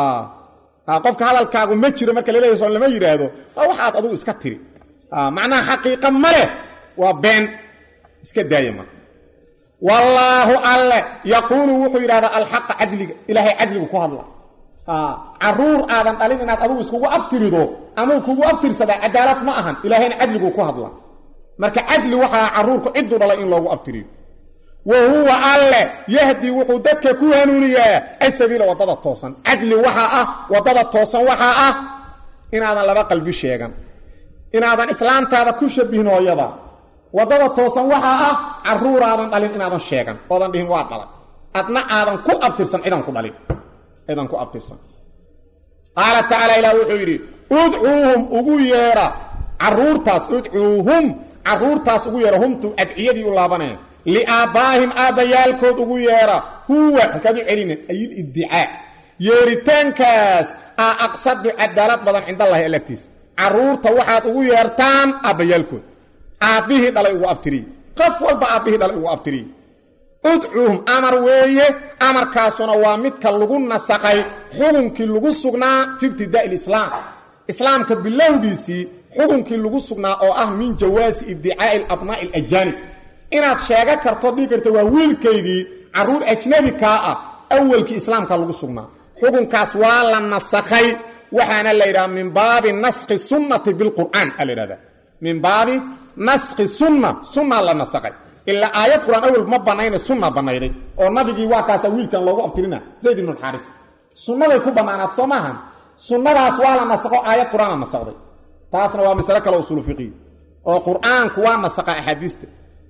qofka hadalkaagu ma jiro marka laleeyahy soon lama yidhaahdo waa waxaad adugu iska tiri macnaha xaqiiqa ma leh waa been iska daaya marka wallaahu alle yaquulu wuxuu yidhahdaa alxaqa cadliga ilaahay cadligu ku hadla caruur aadan dhalin inaad adugu iskugu abtirido amuu kugu abtirsadaa cadaalad ma ahan ilaahayna cadliguu ku hadla marka cadli waxaa caruurku cidduu dhalay in loogu abtiriyo wa huwa alle yahdi wuxuu dadka ku hanuuniyaa asabiila waddada toosan cadli waxaa ah waddada toosan waxaa ah inaadan laba qalbi sheegan inaadan islaantaada ku shabihin hooyada waddada toosan waxaa ah caruuraadan dhalin inaadan sheegan oodan dhihin waa dhalay adna aadan ku abtirsan cidan ku dhalin cidan ku abtirsan qaala tacaala ilaah wuxuu yidhi udcuuhum ugu yeedha caruurtaas udcuuhum caruurtaas ugu yeedha humtu adciyadii u laabanaya liaabbaahim aabbayaalkood ugu yeedha huwa halkaad u celina ayil iddicaa yeeritaankaas aa aqsadu cadaalad badan cindallahi alagtiisa caruurta waxaad ugu yeertaan aabbayaalkood aabbihii dhalay ugu abtiriy qof walba aabbihii dhalay ugu abtiriyey udcuuhum amar weeye amarkaasuna waa midka lagu nasaqay xukunkii lagu sugnaa fi ibtidaai lislaam islaamka bilowgiisii xukunkii lagu sugnaa oo ah min jawaasi iddicaai alabnaa'i alajaanib inaad sheega karto dhigi karta waa wiilkaygii carruur ajnabi kaa ah awalkii islaamka lagu sugnaa xukunkaas waa la nasakhay waxaana la yidhaha min baabi naskhi sunnati bilqur'aan aa la yidhahda min baabi naskhi sunna sunnaa la nasakhay ilaa aayad qur-aan awel ma bannayna sunna bannayday oo nabigii waa kaasa wiilkan loogu abtirina zayd ibnu alxaaris sunnaday ku bannaanaad soo maahan sunnadaas waa la nasakho aayad qur-aana nasakday taasna waa masale kale usuulu fiqiy oo qur'aanku waa nasaqa axaadiista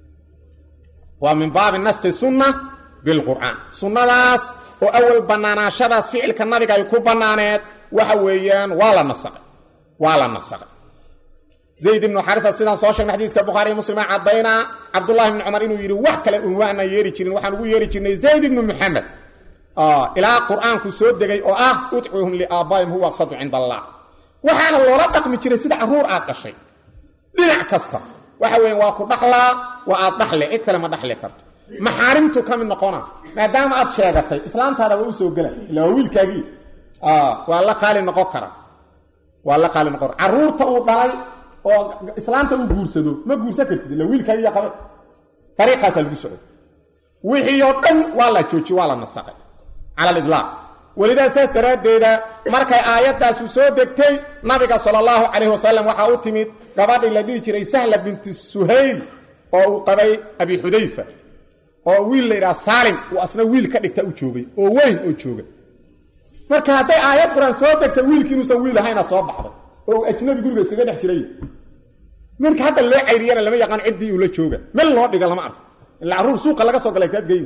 waa min baabi naskhi sunna bilqur'aan sunnadaas oo awal bannaanaashadaas ficilka nabiga ay ku bannaaneed waxa weeyaan waa la nasaqay waa la nasaqay zayd ibnu xarisa sidaan soo sheegnay xadiiska bukhaariy muslima caddaynaa cabdullahi ibni cumar inuu yidhi wax kale un waana yeeri jirin waxaan ugu yeeri jirnay zayd ibnu muxamed ilaa qur'aanku soo degay oo ah udcuuhum liaabbaa'im huwa aqsadu cinda allah waxaana loola dhaqmi jiray sida carruur aad dhashay dhinac kasta waxa weya waa ku dhaxlaa waa aad dhaxle cid kale ma dhaxli karto maxaarimtu ka mid noqona maadaama aad sheegatay islaamtaada waa u soo gela ila waa wiilkaagii waa la qaali noqon kara waa la qaali noqon kara carruurta uu dhalay oo islaamta uu guursado ma guursan kartid ila wiilkaagiiya qabe dariiqaasaa lagu socday wixii oo dhan waa la joojiye waa la nasaqay cala alilaaq welidaa saas daraaddeeda markay aayaddaasu soo degtay nabiga sala allahu calayhi wasalam waxaa u timid gabadhii la dhihi jiray sahla binti suhayl oo uu qabay abi xudayfa oo wiil la yidhaha saalim uu asna wiil ka dhigta u joogay oo weyn oo jooga marka hadday aayad qur-aan soo degtay wiilkii inuusan wiil ahayna soo baxday oo uu ajnabi guriga iskaga dhex jiray marka hadda loo cayriyana lama yaqaan ciddii uu la jooga mel loo dhiga lama arko ila carruur suuqa laga soo galay kaadgeyn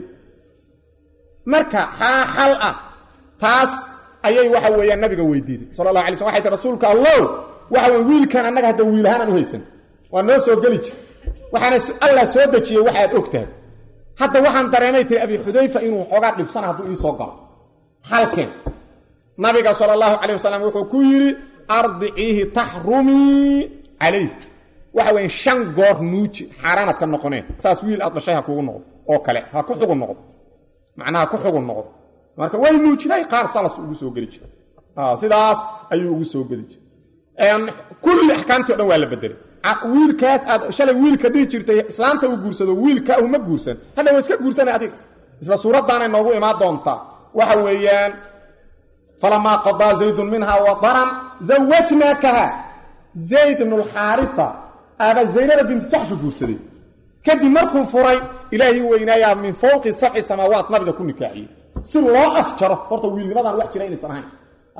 marka xaa xal ah taas ayay waxa weeyaan nabiga weydiiday sala allahu alay slm waxay ti rasuulka allow waxa wey wiilkan annaga hadda wiil ahaan aan u haysan waa noo soo geli jir waxaana allah soo dejiyey waxaad og tahay hadda waxaan dareemay tiri abi xudayfa inuu xoogaa dhibsana hadduu ii soo galo halkeen nabiga sala allahu calayh wasalam wuxuu ku yidhi ardiciihi taxrumii calayh waxa weya shan goor nuuji xaaraanaad ka noqoneen saas wiil aad dhashay ha kugu noqdo oo kale ha ku xugun noqdo macnaha ku xugun noqdo marka way nuujiday qaar salas ugu soo geli jira sidaas ayuu ugu soo geli jira kulli axkaamtii o dhan waa la bedelay wiilkaas aad shalay wiilka dhihi jirtay islaamta uu guursado wiilka uma guursan hadha waa iska guursanay adiga isla suuraddaanay noogu imaan doontaa waxa weeyaan falamaa qadaa zaydun minha wadaran zawajnaakaha zayd bnu lxaarisa aaba zaynaba binti jaxshu guursaday kadib markuu furay ilaahay weynaayaa min fowqi sabci samaawaat nabiga ku nikaaxiyey si loo afjaro horta wiilnimadan wax jira inaysan ahayn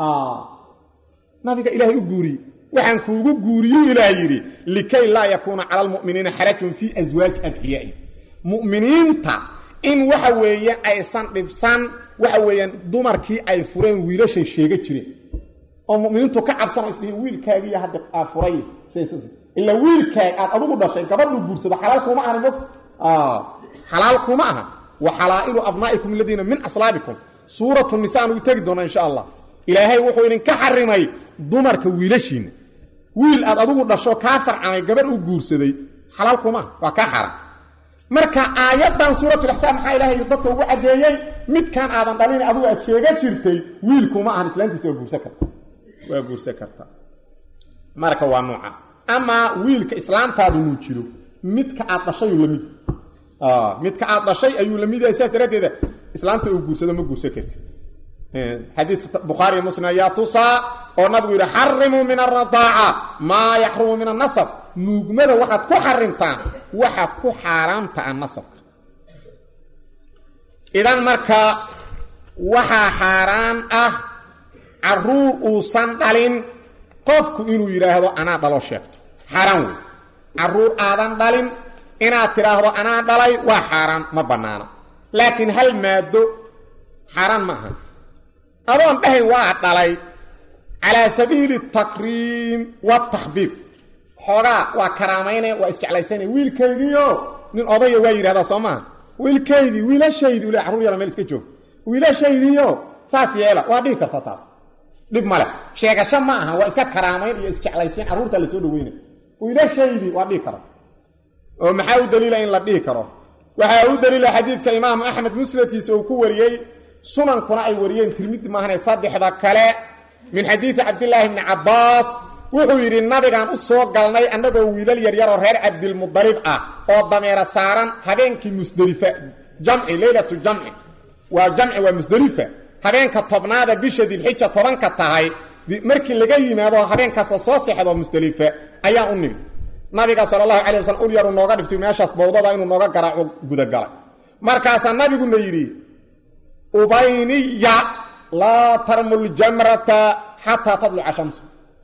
nabiga ilaahay u guuriyey waxaan kuugu guuriyuu ilaah yidhi likay laa yakuuna cala almu'miniina xarajun fii aswaaji adciyaai mu'miniinta in waxa weeye aysan dhibsan waxa weeyaan dumarkii ay fureen wiilashay sheega jireen oo mu'miniintu ka cabsan oo isdhihiin wiilkaagiiyo hadda aa furay ila wiilkaag aad adugu dhashay gabadhuu guursado xalaal kuma ahani mogta xalaal kuma aha wa xalaa'ilu abnaa'ikum aladiina min aslaabikum suuratu nisa aan ugu tegi doona insha allah ilaahay wuxuu idinka xarimay dumarka wiilashiinna wiil aad adugu dhasho kaa farcamay gabarh u guursaday xalaal kuma aha waa kaa xaram marka aayaddan suuratulixsaan maxaa ilaahay dadka ugu caddeeyey midkan aadan dhalin adugu aad sheega jirtay wiilkuma ahan islaantiisa waa guursan karta waa guursan kartaa marka waa noocaas amaa wiilka islaamtaadu nuu jiro midka aad dhashayuu lamid midka aad dhashay ayuu lamid yahay sidaas daraaddeeda islaamta uu guursado ma guursan kartid xadiiska bukhaariy muslim ayaa tusaa oo nabigu yidhi xarimuu min aradaaca maa yaxrumu min annasab nuugmada waxaad ku xarimtaan waxa ku xaaraamta a nasabka idan marka waxaa xaaraan ah caruur uusan dhalin qofku inuu yidhaahdo anaa dhaloo sheegto xaaraan wey caruur aadan dhalin inaad tidhaahdo anaa dhalay waa xaaraan ma bannaana laakiin hal maado xaaraan ma aha adoon dhahayn waa dhalay calaa sabiili takriim wataxbiib xoogaa waa karaamaynaya waa isjeclaysanaya wiilkaygiio nin odaya waa yidhahdaa soo maaha wiilkaydii wiilashaydii ule carruur yara meel iska joog wiilashaydiio saas yeela waa dhihi karta taas dhib male sheegasho ma aha waa iska karaamayn iyo isjeclaysayn carruurtaa la soo dhaweynay wiilashaydii waa dhihi kara oo maxaa u daliila in la dhihi karo waxaa u daliila xadiidka imaamu axmed musnadkiisa uu ku wariyey sunankuna ay wariyeen tirmidi maahane saddexda kale min xadiidi cabdilaahi bni cabbaas wuxuu yidhi nabigaan u soo galnay annagoo wiilal yaryaroo reer cabdilmudalib ah oo dameera saaran habeenkii musdelifa jamci leylatu jamci waa jamci waa musdelifa habeenka tobnaada bisha dilxija tobanka tahay markii laga yimaado habeenkaas la soo sexdo musdelifa ayaa u nimi nabiga sal allahu calay waslm ul yaru nooga dhiftay meeshaas bawdada inuu nooga garaaco gudagalay markaasaa nabiguna yidhi ubayniya laa tarmul jamrata xataa tadluca shamsu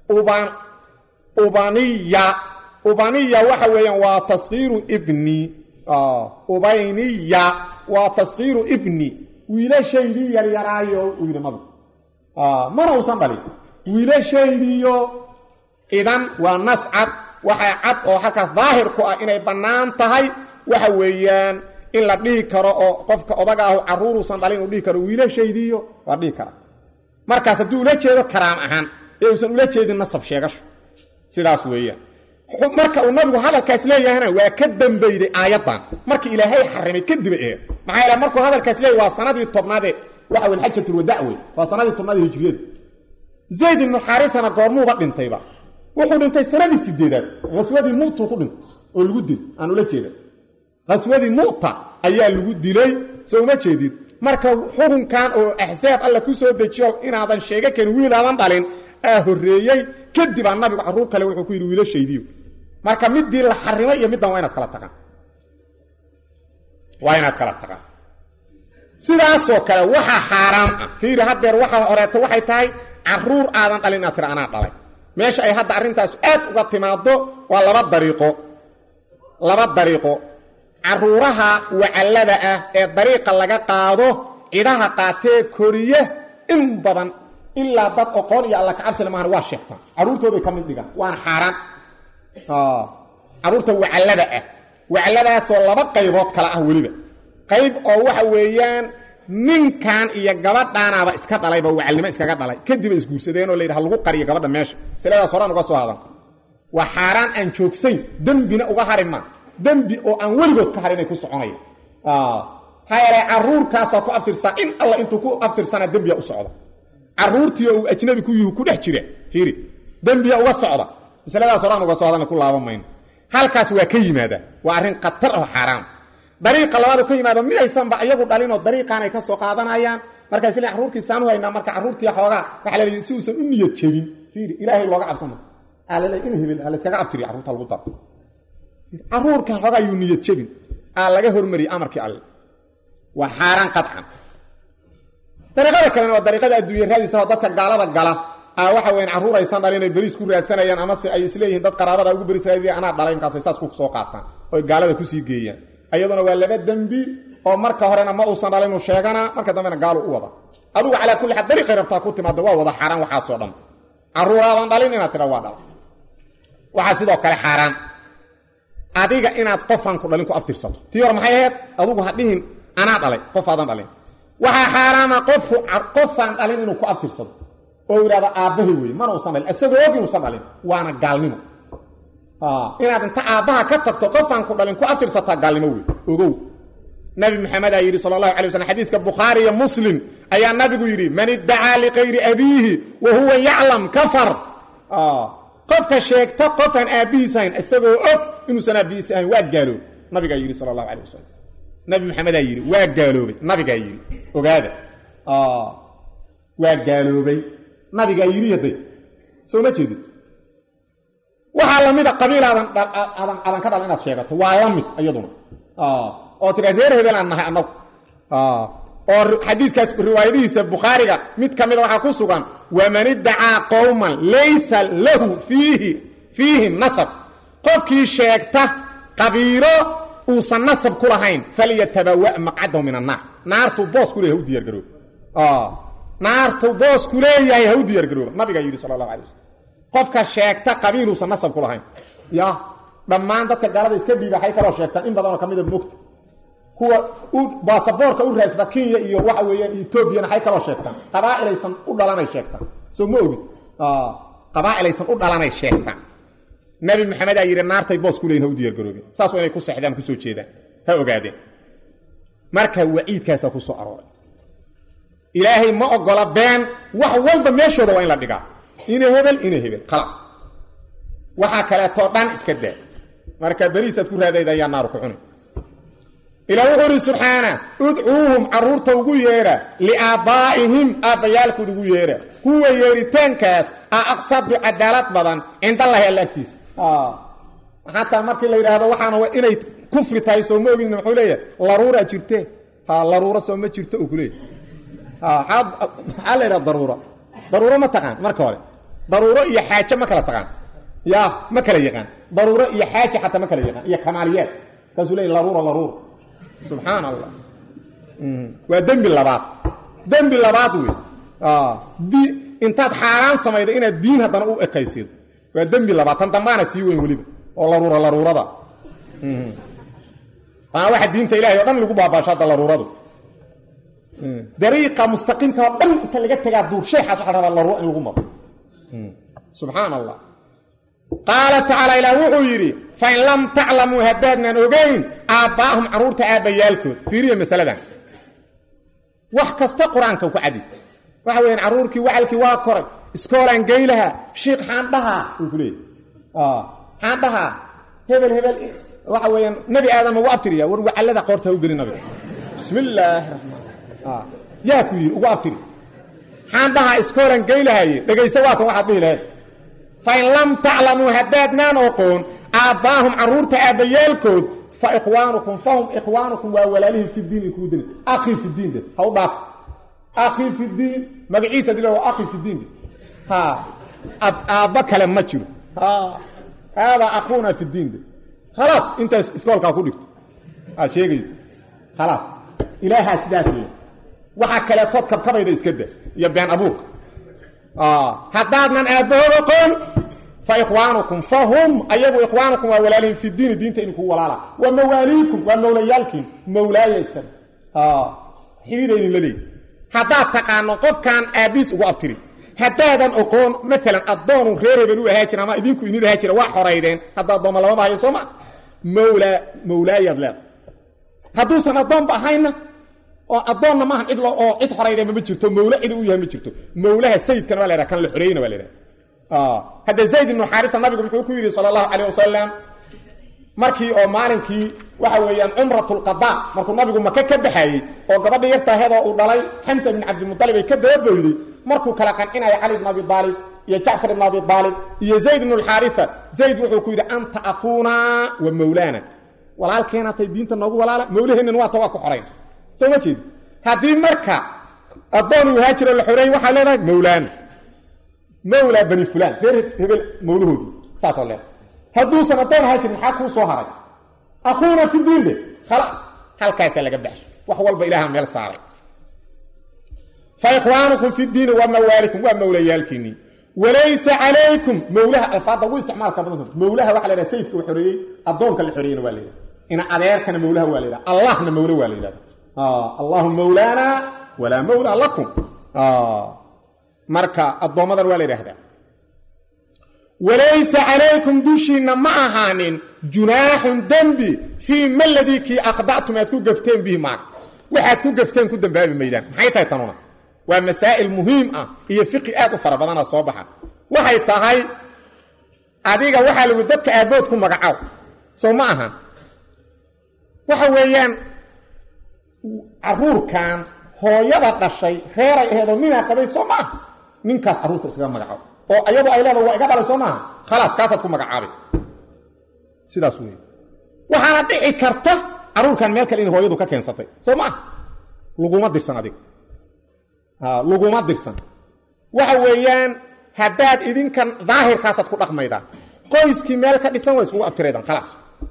ubaniya ubaniya waxa weeyaan waa taskiiru ibni ubayniya waa taskiiru ibni wiilashaydii yaryaraayo uu yidhi nabigu mana uusan dhalin wiilashaydiiyo idan waa nas cad waxaa cad oo halkaas daahir ku ah inay bannaan tahay waxa weeyaan in la dhihi karo oo qofka odaga ahu carruuruusan dhalin uu dhihi karo wiilashaydiiyo waa dhihi kara markaas hadduu ula jeedo karaam ahaan ee uusan ula jeedin nasab sheegasho sidaas weeyaan marka uu nabigu hadalkaas leeyahana waa ka dambeyday aayaddan marka ilaahay xarimay kadib ee maxaa yeele markuu hadalkaas leeyahy waa sanadii tobnaadee waxa weyn xajatulwadac wey waa sanadii tobnaadee hijriyada zayd ibnu xaarisana goormuuba dhintayba wuxuu dhintay sanadii sideedaad haswadii mu'tuu ku dhintay oo lagu dil aan ula jeeda haswadii mu'ta ayaa lagu dilay soo uma jeedid marka xukunkan oo axsaab alla ku soo dejiyo inaadan sheega karin wiilaadan dhalin aa horreeyey kadibaa nabigu carruur kale wuxuu ku yidhi wiilashaydiyo marka midii la xarimay iyo middan waa inaad kala taqaan waa inaad kala taqaan sidaasoo kale waxaa xaaraam ah fiiri haddeer waxaa horeeto waxay tahay carruur aadan dhalin inaad tira anaa dhalay meesha ay hadda arrintaas aad uga timaaddo waa laba dariiqo laba dariiqo carruuraha wacallada ah ee dariiqa laga qaado cidhaha qaatee koriye in badan ilaa dad oqoon iyo alla kacabsina maahan waa sheegtaan carruurtooday ka mid dhigaan waana xaaraan carruurta wacallada ah wacalladaasoo laba qaybood kale ah weliba qayb oo waxa weeyaan ninkan iyo gabadhaanaaba iska dhalayba wacalnimo iskaga dhalay kadiba isguursadeenoo la yidhi ha lagu qariyo gabadha meesha masaladaas horaan uga soo hadan waa xaaraan aan joogsayn dembina uga hari maa dembi oo aan weligood ka harin inay ku soconaya maxaa yeele carruurkaasaa ku abtirsaa in alla intuu ku abtirsanaa dembiya u socda carruurtiio uu ajnabi ku yuhu ku dhex jira fiiri dembiya uga socda masaladaas horaan uga soo hadan ku laaban mayno halkaas waa ka yimaadaa waa arrin khatar oo xaaraan dariiqa labaadu ka yimaado midaysanba iyagu dhalinoo dariiqaan ay ka soo qaadanayaan markaas le carruurkii saanu haynaa marka carruurtii xoogaa waxa la leeyahy si uusan u niyad jebin fiiri ilaahay looga cabsano aa la leeyahy in hebel ha layskaga abtiriyo carruurta lagu daro carruurkan xoogaa yuu niyad jebin aa laga hormariyey amarkii alle waa xaaraan qadcan dariiqada kalena waa dariiqada adduunya raadiisa oo dadka gaalada gala aa waxa weyan carruur aysan dhalin ay beriis ku raadsanayaan amase ay isleeyihiin dad qaraabada ugu beriis raadiya anaa dhalay markaasay saas ku soo qaataan oy gaalada kusii geeyaan ayaduna waa laba dembi oo marka horena ma uusan dhalin uu sheegana marka dambena gaalu u wada adugu calaa kulli xaal dariiqay rabtaa ku timaada waa wada xaaraan waxaasoo dhan carruuraadan dhalin inaad tidha waa dhala waxaa sidoo kale xaaraan adiga inaad qofaan ku dhalin ku abtirsato tii hore maxay ahayd adugu ha dhihin anaa dhalay qof aadan dhalin waxaa xaaraama qofku qofaan dhalin inuu ku abtirsado oo yidhahdo aabbahay weye mana uusan dhalin isagoo og inuusan dhalin waana gaalnimo inaad inta aabbaha ka tagto qofaan ku dhalin ku abtirsataa gaalnimo wey ogow nabi maxamed aa yidhi sala allahu alay waslm xadiiska bukhaari iyo muslim ayaa nabigu yidhi man iddacaa likayri abiihi wa huwa yaclam kafar qofka sheegta qofaan aabbihiis ahayn isagoo og inuusan aabbihiis ahayn waa gaaloobay nabigaa yidhi sala allahu alay wasalam nabi maxamedaa yidhi waa gaaloobay nabigaa yidhi ogaada waa gaaloobay nabigaa yidhi hadday soo ma jeedid waxaa lamida qabiil aadan aadan aadan ka dhalan inaad sheegato waa la mid iyaduna oo tira reer hebel aan nahay annagu oo xadiiskaas riwaayadihiisa bukhaariga mid ka mida waxaa ku sugan waman iddacaa qowman laysa lahu fiihi fiihim nasab qofkii sheegta qabiilo uusan nasab ku lahayn falyatabawa maqcadahu min annaar naartuu boos ku leeyahay ha u diyaargaroob naartuu boos ku leeyahay ha u diyaargarooba nabigaa yidhi sala allahu alay waslm qofka sheegta qabiiluusan nasab ku lahayn ya dhammaan dadka gaalada iska dhiiba waxay kaloo sheegtaan in badanoo ka mida mogta kuwa baasaboorka u raasba kenya iyo waxa weeyaan etoobiyana waxay kaloo sheegtaan qabaa'ilaysan u dhalanay sheegtaan soo ma ogid qabaa'ilaysan u dhalanay sheegtaan nabi maxamedaa yidhi naartay boos ku leeyihin ha u diyaargaroobeen saas waa inay ku sexdaan kusoo jeedaan ha ogaadeen marka waciidkaasaa ku soo arooray ilaahay ma ogola been wax walba meeshooda waa in la dhigaa ina hebel ina hebel khalaas waxaa kaleetoo dhan iska daa marka beriisaad ku raadayda ayaa naaru ku cuni ilaa wuxuu uhi subxaana udcuuhum carruurta ugu yeedha liaabbaa'ihim aabbayaalkood ugu yeedha kuwa yeeritaankaas a aqsadu cadaalad badan cindallahi alla agtiisa xataa markii la yidhaahdo waxaana inay kufri tahay soo ma ogin muxuu leeyahay laruuraa jirtee ha laruuro soo ma jirto uu kuleeyahy maxaa la yidhaha daruura daruuro ma taqaan marka hore daruuro iyo xaaje ma kala taqaan ya ma kala yaqaan daruuro iyo xaaje xataa ma kala yaqaan iyo kamaaliyaad kaasuu leeyahy laruura laruura subxaan allah waa dembi labaad dembi labaad wey di intaad xaaraan samaydo inaad diin haddana u ekaysido waa dembi labaad tan dambaana sii weyn weliba oo laruura laruurada waana waxa diinta ilahay o dhan lagu baabaasho hadda laruuradu dariiqa mustaqiimka oo dhan inta laga tegaa duur sheexaas waxa rabaa laruura in lagu maro subxaan allah qaala tacaala ilaah wuxuu yidhi fain lam taclamuu haddaadnaan ogayn aabbaa'ahum carruurta aabbayaalkood fiiriya masaladan wax kasta qur-aanka ku cadi waxa weyaan carruurkii wacalkii waa koray iskoolaan geylaha shiikh xaandhahaa uu ku leeyay xaandhahaa hebel hebel waxa weeyaan nebi aadam ugu abtiriya war wacallada qoorta ha u gelin nabiga bismi illaahi raxmaan yaa ku yidhi ugu abtiri xaandhahaa iskoolaan geylahaye dhegayso waa kan waxaad dhihi lahayd fain lam taclamuu haddaadnaan oqoon aabbaahum carruurta aabbayaalkood fa ikhwaanukum fahum ikhwaanukum waa walaalihim fi diin inkuu dini akhii fi diin de ha u dhaaf akhii fi diin magaciisa dila waa akhii fi diin de ha aabba kale ma jiro haadaa akhuuna fi diin de khalaas intaas iskoolkaa ku dhigto aad sheegayso khalaas ilaahaa sidaas le waxaa kaleetood kabkabayda iska da iyo been abuurka haddaadnan aabbahood oqoon fa ikhwaanukum fa hum ayagu ikhwaanukum waa walaalihim fi diini diinta idinku walaala wa mawaaliikum waa mawlayaalkiin mawlaaya iska xidhiida idinla leeyi haddaad taqaano qofkaan aabbiis ugu abtiri haddaadan oqoon maalan addoonu reer hebel u ahaa jira ama idinku idin ahaa jira waa xoraydeen hadda addooma lama bahayo soo ma mawlaa mawlaayaad leeda hadduusan addoonba ahayna oo addoonna maahan cid oo cid xoraydeenba ma jirto mawle cid u yahay ma jirto mawlaha sayidkana waa la yhaha kan la xoreeyna waa la yhaha hadda zayd ibnu xaarisa nabigu muxuu ku yidhi sala allahu calayh wasalam markii oo maalinkii waxa weeyaan cumratulqadaa markuu nabigu maka ka baxayey oo gabadha yartaahedoo uu dhalay xamsa bin cabdilmutalib ay ka dababoyday markuu kala qancinaya cali ibn abi aalib iyo jacfar ibn abi aalib iyo zayd ibnu alxaarisa zayd wuxuu ku yidhi anta akuuna wa mawlaana walaalkeena tay diinta noogu walaala mawlaheennan waata waa ku xorayn soo ma jeedi haddii marka addoon uu haajiro la xoreeyey waxaa leedahay mawlaana mawlaa bani fulaan reer hebel mawlahoodii saasoo leedahay hadduusan addoon ahaa jirin maxaa kuu soo haray akuuna fi diinde khalaas halkaasaa laga baxshay wax walba ilaaha meel saaray fa ikhwaanukum fi diini wa mawaalikum waa mawlayaalkiinnii walaysa calaykum mawlaha alfaadda ugu isticmaalka badan mawlaha waxa la yhaha sayidka u xoreeyey addoonka la xoreeyena waa la yidhaha ina adeerkana mawlaha waa la yidhaha allahna mawle waa la yidhahda allahu mawlaana walaa mawlaa lakum marka addoommadan waa la yidhaahdaa walaysa calaykum dushiinna ma ahaanin junaaxun dembi fii ma ladii kii akhda'tum aad ku gafteen bihi maag waxaad ku gafteen ku dambaabi maydaan maxay tahay tanuna waa masaa'il muhiim ah iyo fiqi aad u fara badana soo baxa waxay tahay adiga waxaa lagu dadka aabbood ku magacaw soo ma ahan waxa weeyaan carruurkan hooyada dhashay reeray aheedoo ninaa qabay soo ma aha ninkaas carruurta iskaga magacaabo oo ayadoo ay leeda waa iga dhalay soo maaha khalaas kaasaad ku magacaabay sidaas wey waxaana dhici karta carruurkan meel kale in hooyadu ka keensatay soo ma aha laguma dirsan adiga laguma dirsan waxa weeyaan haddaad idinkan daahirkaasaad ku dhaqmaydaan qoyskii meel ka dhisan waa iskugu abtiraydaan khalaas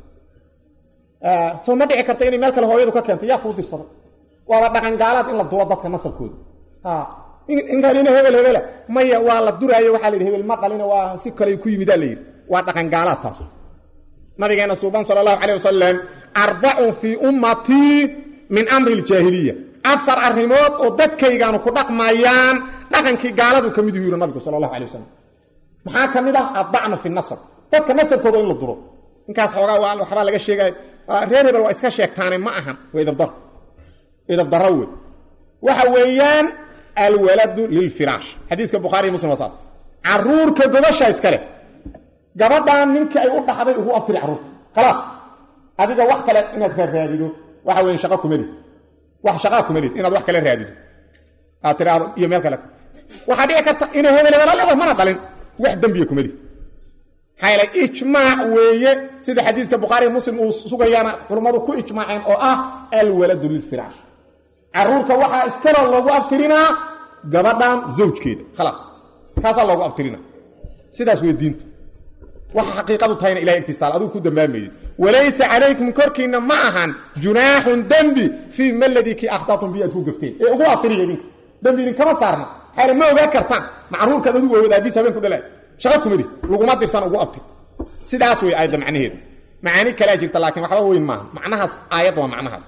soo ma dhici karta inay meel kale hooyadu ka keentay yaa kuu dirsaday waaba dhaqangaalaad in la dulo dadka nasabkooda inkanina hebel hebela maya waa la duraayo waxaa la yidhi hebel ma dhalina waa si kale ku yimidaa la yidhi waa dhaqangaalaad taas nabigeena suuban sala allahu calayh wasalam arbacun fii ummatii min amri ljaahiliya afar arrimood oo dadkaygaanu ku dhaqmayaan dhaqankii gaaladu ka mid yuhi nabigu sala allahu alay wasalam maxaa ka mid ah addacnu fi nasab dadka nasabkooda in la duro ninkaas xoogaa waa waxbaa laga sheegaya reer hebel waa iska sheegtaane ma ahan waa idabdaro idabdaro wey waxa weeyaan alwaladu lilfiraash xadiiska bukhaariy muslim waa saas caruurka gobasha iskale gabadhan ninkii ay u dhaxday ugu abtiri carruurta khalaas adiga wax kale inaad raaraadido waxa weya shaqa kumalid wax shaqaa kumalid inaad wax kale raadido aad tiraado iyo meel kale waxaa dhici karta inay hebel hebela leedahay mana dhalin wax dembiya kumalid maxaa yeelay ijmaac weeye sida xadiiska bukhaariy muslim uu sugayaana culummadu ku ijmaaceen oo ah alwaladu lilfiraash caruurka waxaa iskale loogu abtirinaa gabadhan zawjkeeda khalaas kaasaa loogu abtirina sidaas wey diintu waxa xaqiiqadu tahayna ilahay agtiis taal adigu ku dambaamaydi walaysa calaykum korkiinna ma ahan junaaxun dembi fii ma ladii kii akhtatum bi aad ku gafteen ee ugu abtiriya idinka dembi idinkama saarna xayla ma ogaa kartaan macruurkaad adigu awood aabiis habeen ku dhalaa shaqa kumidid laguma dirsan ugu abtir sidaas wey aayadda macnaheedu macaani kalaa jirta laakiin waxba weyn maaha macnahaas aayadda waa macnahaas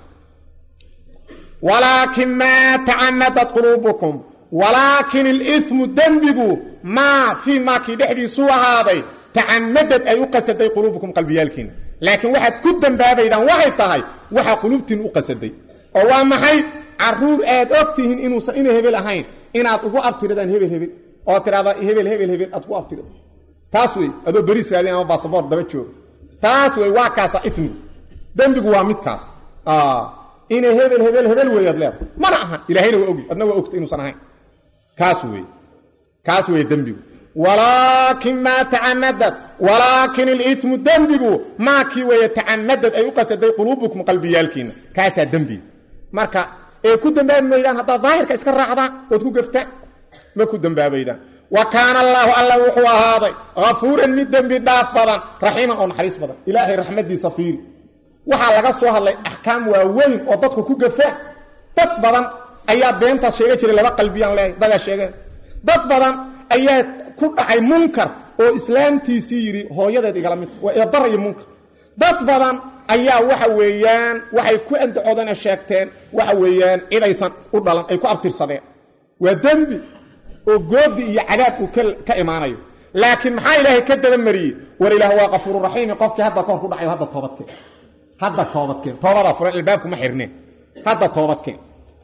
walaakin maa tacanadat quluubukum walaakin ilimu dembigu maa fii maakii dhexdiisuu ahaaday tacamadad ay u qasaday quluubukum qalbiyaalkiina laakiin waxaad ku dambaabaydaan waxay tahay waxa quluubtiin u qasaday oo waa maxay caruur aad og tihiin inuusan ina hebel ahayn inaad ugu abtiridaan hebel hebel oo tidhahda hebel hebel hebel aad ugu abtirido taas wey adoo beriis raadin ama basaboort daba jooga taas wey waa kaasa ifmigu dembigu waa midkaas ina hebel hebel hebel weeyaad leedahay mana aha ilaahayna waa ogi adna waa ogta inuusan ahayn kaas wey kaas wey dembigu walaakin maa tacamadad walaakin ilimu dembigu maa kii weeye tacamadad ay u qasaday quluubukum qalbiyaalkiina kaasaa dembiga marka ee ku dambaabi maydaan haddaad daahirka iska raacdaan ood ku gaftaan ma ku dambaabaydaan wa kaana allaahu alla wuxuu ahaaday hafuuran mid dembi dhaaf badan raxiiman oo naxariis badan ilaahay raxmadiisa fiiri waxaa laga soo hadlay axkaam waaweyn oo dadku ku gafaan dad badan ayaa beentaas sheega jiray laba qalbiyaan leehay dadaa sheegeen dad badan ayaa ku dhacay munkar oo islaamtiisii yidhi hooyadeed igala mid waa eedara iyo munkar dad badan ayaa waxa weeyaan waxay ku andacoodana sheegteen waxa weeyaan cidaysan u dhalan ay ku abtirsadeen waa dembi oo goodi iyo cadaab uu ka imaanayo laakiin maxaa ilaahay ka dabamariyey war ilaah waa kafuururaxiimi qofkii hadda kahor ku dhacayo hadda toobadkeen hadda toobadkeen toobadaa furan albaabkuma xirneen hadda toobadkeen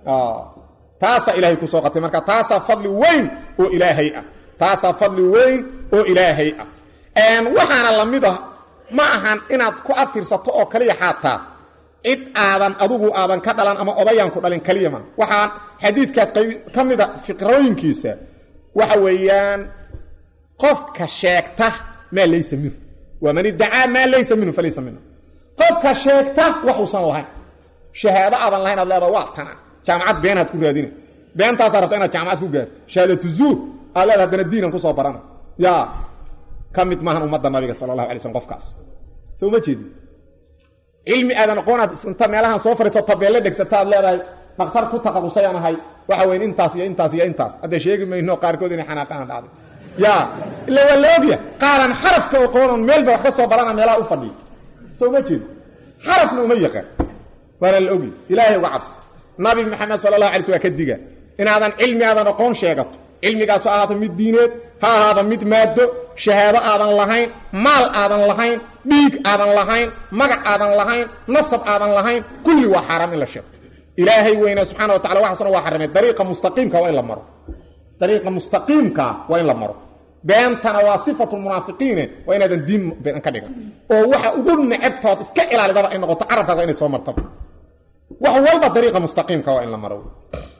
taasaa ilaahay kusoo qatay marka taasaa fadli weyn oo ilaahay ah taasaa fadli weyn oo ilaahay ah waxaana la mid ah ma ahan inaad ku abtirsato oo kaliya xaataa cid aadan adugu aadan ka dhalan ama odayaan ku dhalin kaliya ma waxaan xadiidkaas qayb ka mida fiqrooyinkiisa waxa weeyaan qofka sheegta maa laysa minhu waa man iddacaa maa laysa minhu falaysa minhu qofka sheegta waxuusan lahayn shahaado aadan lahayn aad leedaha waa tana jaamacad beenaad ku raadina beentaasaa rabta inaad jaamacad ku gaarto shahaadatu zuur aad leeda haddana diinan kusoo barana yaa ka mid maahan ummadda nabiga sala allahu alay slm qofkaas soo ma jeedi cilmi aadan aqoonaad inta meelahan soo fadhiiso tabeelle dhegsata aad leedahay dhaktar ku taqarusayaan ahay waxa weyn intaas iyo intaas iyo intaas hadda sheegi mayno qaarkood inay xanaaqaan dhacday yaa ila waa la ogya qaaran xarafka aqoonan meelba wax ka soo barana meelaha u fadhiya soo ma jeedi xarafna uma yaqaan waana la ogya ilaahay uga cabsi nabi maxamed sala allahu alay sl waa ka diga inaadan cilmi aadan aqoon sheegato cilmigaasu ahaata mid diineed ha ahaada mid maado shahaado aadan lahayn maal aadan lahayn dhiig aadan lahayn magac aadan lahayn nasab aadan lahayn kulli waa xaaraam in la sheego ilaahay weyna subxana wa tacala waxaasna waa xaramay dariiqa mustaqiimka waa in la maro dariiqa mustaqiimka waa in la maro beentana waa sifatu munaafiqiine waa inaadan diin been ka dhigan oo waxa ugu necebtood iska ilaalidaba ay noqoto carabkaaga inay soo martaba wax walba dariiqa mustaqiimka waa in la maro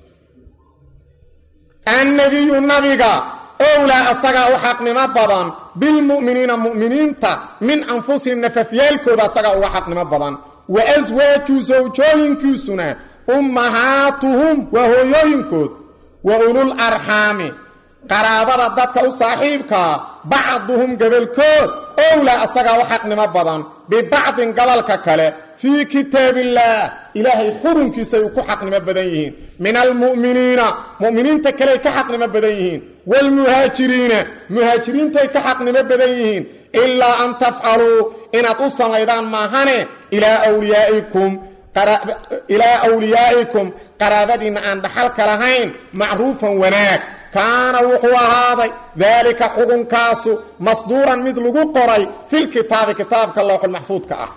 annabiyu nabiga owlaa asagaa u xaqnimo badan bilmu'miniina mu'miniinta min anfusihim nafafyaalkooda asagaa uga xaqnimo badan wa aswaaju sawjooyinkiisuna ummahaatuhum waa hooyooyinkood wa ulul arxaami qaraabada dadka u saaxiibkaa bacduhum gabalkood owlaa asagaa u xaqnimo badan bibacdin gobolka kale fii kitaabillaah ilaahay xurunkiisay ku xaqnimo badan yihiin min almu'miniina mu'miniinta kaley ka xaqnimo badan yihiin waalmuhaajiriina muhaajiriintay ka xaqnimo badan yihiin ilaa an tafcaluu inaad u samaydaan maahane ilaa wliyaa'ikum ilaa awliyaa'ikum qaraabadiinna aan dhaxalka lahayn macruufan wanaag kaana wuxuu ahaaday daalika xukunkaasu masduuran mid lagu qoray filkitaabi kitaabka lowxulmaxfuudka ah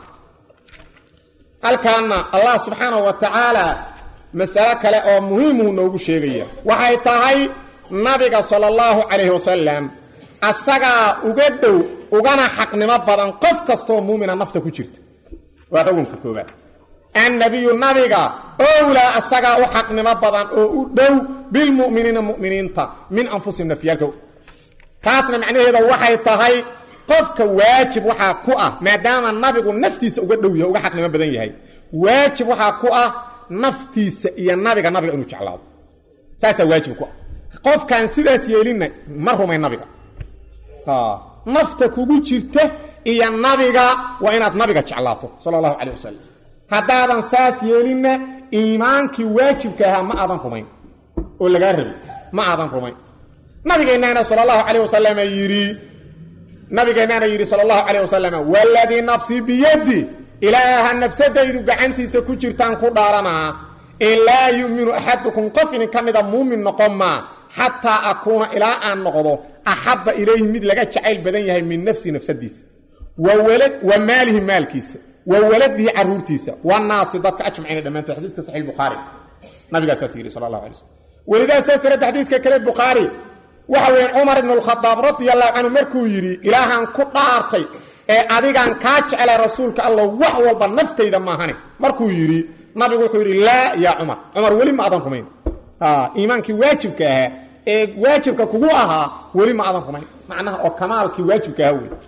halkaana allah subxaanahu wa tacaala masalo kale oo muhiimuu noogu sheegaya waxay tahay nabiga sala allahu calayhi wasalam asagaa uga dhow ugana xaqnimo badan qof kastooo muumina nafta ku jirta waa xukunka koobaad annabiyu nabiga owlaa asagaa u xaqnimo badan oo u dhow bilmu'miniina mu'miniinta min anfusihim nafyaalka taasna macnaheeda waxay tahay qofka waajib waxaa ku ah maadaama nabigu naftiisa uga dhow yahay uga xaqnimo badan yahay waajib waxaa ku ah naftiisa iyo nabiga nabiga inuu jeclaado saasaa waajib ku ah qofkaan sidaas yeelinna ma rumay nabiga nafta kugu jirta iyo nabiga waa inaad nabiga jeclaato sala allahu calayh wasalam haddaadan saas yeelinna iimaankii waajibka ahaa ma aadan rumayn oo lagaa rabay ma aadan rumayn nabigeennaana sala allahu calayh wasalam yidhi nabigeennaana yidhi sala allahu calayh wasalam waladii nafsii biyaddi ilaaha nafsadaydu gacantiisa ku jirtaan ku dhaaranaa in laa yu'minu axadukum qof idin ka mida muumin noqon maa xataa akuuna ilaa aan noqdo axabba ilayhi mid laga jacayl badan yahay min nafsi nafsadiisa wa maalihi maalkiisa wa waladihi caruurtiisa wanaasi dadka ajmaciina dhammaantood xadiiska saxiix bukhaari nabigaasaas yidhi sala allahu alay slm welidaa saas darada xadiiska kale bukhaari waxa weeye cumar ibnu alkhadaab radia allahu canhu markuu yidhi ilaahaan ku dhaartay ee adigaan kaa jeclay rasuulka allah wax walba naftayda maahane markuu yidhi nabigu wuxuu yidhi laa yaa cumar cumar weli ma adan rumayn iimaankii waajibka ahaa ee waajibka kugu ahaa weli ma adan rumayn macnaha oo kamaalkii waajibka ahaa wey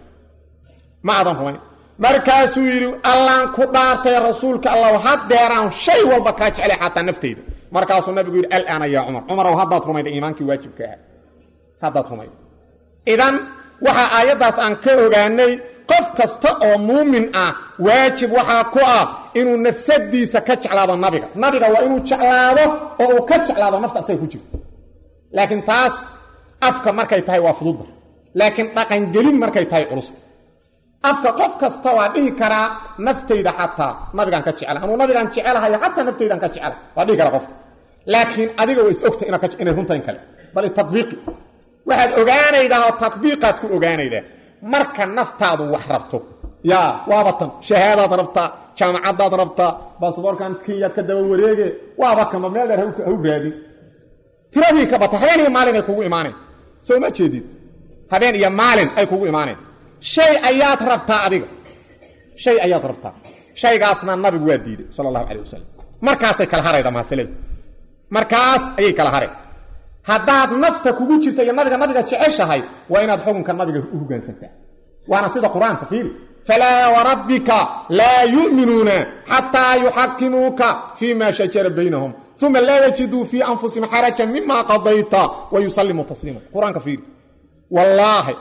ma adan rumayn markaasuu yidhi allaan ku dhaartay rasuulka allah haddeeraan shay walba kaa jeclay xataa naftayda markaasuu nabigu yidhi alaana yaa cumar cumarow haddaad rumayda iimaankii waajibka ahaa haddaad rumayda idan waxaa aayaddaas aan ka ogaanay qof kasta oo muumin ah waajib waxaa ku ah inuu nafsadiisa ka jeclaado nabiga nabiga waa inuu jeclaado oo uu ka jeclaado nafta asaga ku jirto laakiin taas afka markay tahay waa fududda laakiin dhaqangelin markay tahay culusta afka qof kasta waa dhihi karaa naftayda xataa nabigaan ka jecla anuu nabigaan jecelahayo xataa naftaydaan ka jecela waa dhihi karaa qofka laakiin adiga waa is ogta inay runtayn kale bal tabiiqi waxaad ogaanaydaa oo tabiiqaad ku ogaanaydaa marka naftaadu wax rabto yaa waaba tan shahaadaad rabtaa jaamacadaad rabtaa basaboorkan kenyaad ka daba wareege waaba kama meel dheer hau raadin tiradii ka bata habeen iyo maalin ay kugu imaaneen soo ma jeedid habeen iyo maalin ay kugu imaaneen shay ayaad rabtaa adiga shay ayaad rabtaa shaygaasna nabigu waa diiday sala allahu calayh wasalam markaasay kala harayda mahasalada markaas ayay kala hareen haddaad nafta kugu jirta iyo nabiga nabiga jeceshahay waa inaad xukunka nabiga u hogaansantaa waana sida qur-aanka fiiri falaa warabbika laa yu'minuuna xataa yuxakimuuka fii ma shajara baynahum uma laa yajiduu fii anfusihim xarajan mima qadayta wa yusallimuu tasliima qur-aanka fiiri wallaahi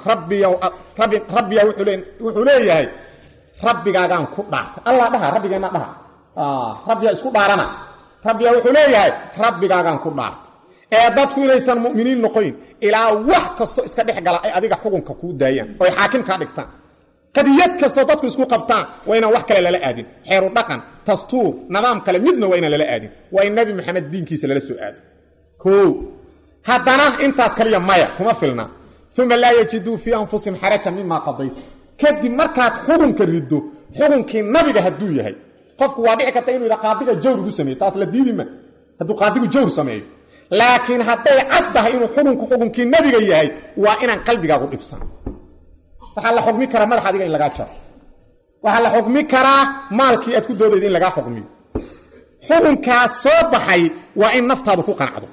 rabbiya wuxuu leeyahay rabbigaagaan ku dhaartay allah dhaha rabbigeenna dhaha rabbiya isku dhaarana rabbiya wuxuu leeyahay rabbigaagaan ku dhaartay ee dadku inaysan mu'miniin noqoyn ilaa wax kasto iska dhex gala ay adiga xukunka kuu daayaan oo ay xaakim kaa dhigtaan qadiyad kastoo dadku isku qabtaan waa inaan wax kale lala aadin xeeru dhaqan dastuur nidaam kale midna waa inaan lala aadin waa in nebi maxamed diinkiisa lala soo aado koo haddana intaas kaliya maya kuma filna uma laa yajiduu fii anfusihim xarajan mima qadayt kadib markaad xukunka riddo xukunkii nabiga hadduu yahay qofku waa dhici karta inuu yidha qaadiga jawr ugu sameeye taas la diidi ma hadduu qaadigu jawr sameeyo laakiin hadday cad tahay inuu xukunku xukunkii nabiga yahay waa inaan qalbigaagu dhibsan waxaa la xukmi karaa madax adiga in lagaa jaro waxaa la xukmi karaa maalkii aad ku doodayda in lagaa xukmiyo xukunkaas soo baxay waa in naftaadu ku qanacdo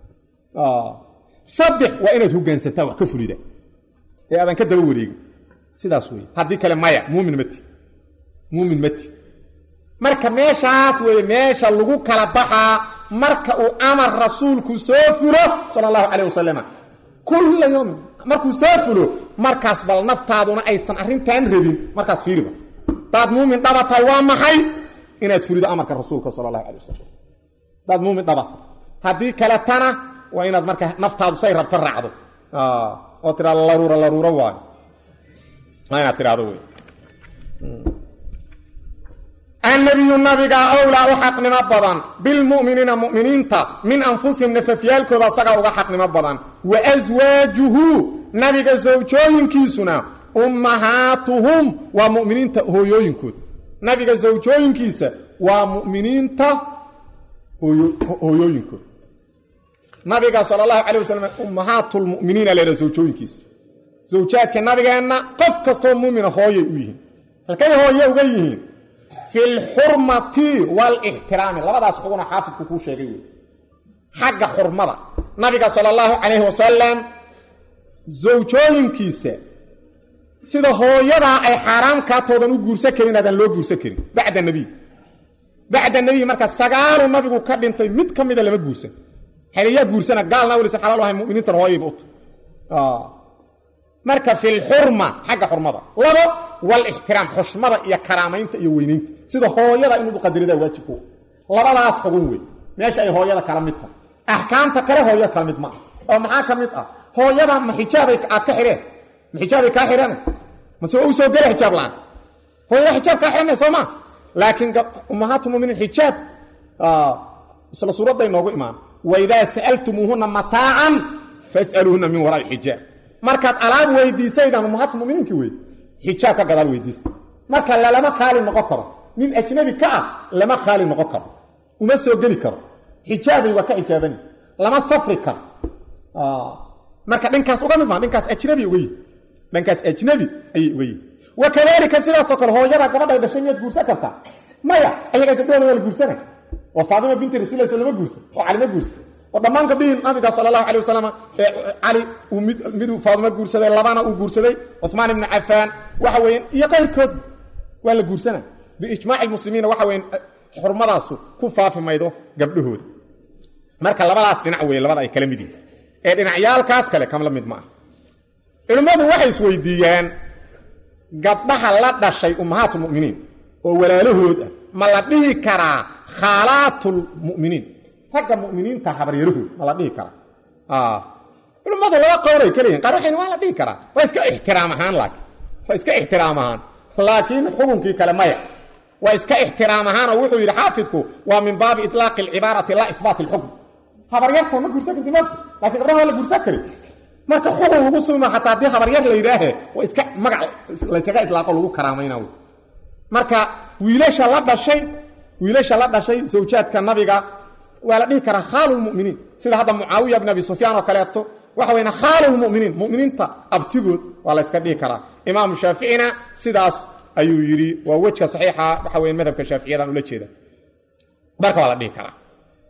saddex waa inaad hogaansantaa wax ka fulida ee aadan ka daba wareegin sidaas wey haddii kale maya muumin mati muumin mati marka meeshaas weeye meesha lagu kala baxaa marka uu amar rasuulku soo fulo sala allahu calayh wasalam kulla yowmin markuu soo fulo markaas bal naftaaduna aysan arrintan rabin markaas fiiriba daad muumin dhabatahay waa maxay inaad fulido amarka rasuulka sala allahu calay wasalam daad muumin dhabata haddii kaletana waa inaad marka naftaadu say rabto raacdo oo tidhahdo laruura laruuro waayo waa inaad tidhahdo wey annabiyu nabiga owlaa u xaqnimo badan bilmu'miniina mu'miniinta min anfusihim nafafyaalkooda asagaa uga xaqnimo badan wa aswaajuhu nabiga sawjooyinkiisuna ummahaatuhum waa mu'miniinta hooyooyinkood nabiga sawjooyinkiisa waa mu'miniinta hooyooyinkood nabiga sala allahu calay wasalam ummahaatulmu'miniina leeha sawjooyinkiisa zawjaadka nabigeenna qof kastoo muumina hooyay u yihiin halkay hooye uga yihiin fi lxurmati waalixtiraami labadaas xuguna xaafidku kuu sheegay wey xagga xurmada nabiga sala allahu calayhi wasalam zawjooyinkiisa sida hooyadaa ay xaaraam kaatoodan u guursan karin aadaan loo guursan karin bacda nebiy bacda nebiy marka sagaalu nabigu ka dhintay mid ka mida lama guursan haleyaa guursana gaalna welisan xalaal ahay muminiintan hooyayba u tahay marka fi lxurma xagga xurmada labo walixtiraam xushmada iyo karaamaynta iyo weynaynta sida hooyada inuu qadaridaa waajibku labadaas xugun wey meesha ay hooyada kala mid tahay axkaamta kale hooyada kala mid ma ah oo maxaa ka mid ah hooyada ma xijaabay aad ka xidheen ma xijaabay kaa xidheen mase waa u soo gela xijaab la-aan hooyada xijaab kaa xidhanay soo ma laakiin ummahaatu muminiin xijaab isla suuradday noogu imaan waidaa sa'altumuuhuna mataacan fas'aluuhuna min waraai xijaab markaad alaab weydiisaydaan ummahaatu muminiinki wey xijaab ka gadaal weydiista marka lalama khaali noqon karo nin ajnabi ka ah lama khaali noqon karo uma soo geli karo xijaabay waa ka xijaabani lama safri karo marka dhankaas uga mid maa dhankaas ajnabi uga yihi dhankaas ajnabi ayay uga yihi wa kadalika sidaasoo kale hooyada gabadhay dhashay miyaad guursan kartaa maya ayaga gabdhooda waa la guursana oo faatima binti rasuulah lama guursan oo cali ma guursan oo dhammaan gabdhihii nabiga sala allahu alay wasalam ee cali uu mid miduu faadimo guursaday labana uu guursaday cuhmaan ibnu cafaan waxa weeye iyo qayrkood waa la guursana biijmaaci muslimiina waxa weye xurmadaasu ku faafi maydo gabdhahooda marka labadaas dhinac weeye labada ay kala mid yihin ee dhinacyaalkaas kale kamla mid ma ah culimmadu waxay isweydiiyaan gabdhaha la dhashay ummahaatulmu'miniin oo walaalahood ah ma la dhihi karaa khaalaatlmu'miniin ragga muminiinta habaryarahood ma la dhihi karaa culimmadu laba qowlay ka leeyihin qaar waxay waa la dhihi karaa waa iska ixtiraam ahaan laakiin waa iska ixtiraam ahaan laakiin xukunkii kale maya waa iska ixtiraam ahaan oo wuxuu yidhi xaafidku waa min baabi itlaaqi alcibaarati laa ihbaati alxukm habaryarta ma guursan karti marka laakiin gabdhaha waa la guursan kari marka xukun lagu sugma xataa haddii habaryar la yidhaahe waa iska magac layskaga itlaaqo lagu karaamayna wy marka wiilasha la dhashay wiilasha la dhashay zawjaadka nabiga waa la dhihi karaa khaalulmuminiin sida hadda mucaawiya bn abi sufyaan oo kaleeto waxa weyna khaalulmuminiin muminiinta abtigood waa la yska dhihi karaa imaamu shaaficina sidaas ayuu yidhi waa wejka saxiixa waxa weya madhabka shaaficiyadan ula jeeda marka waa la dhihi karaa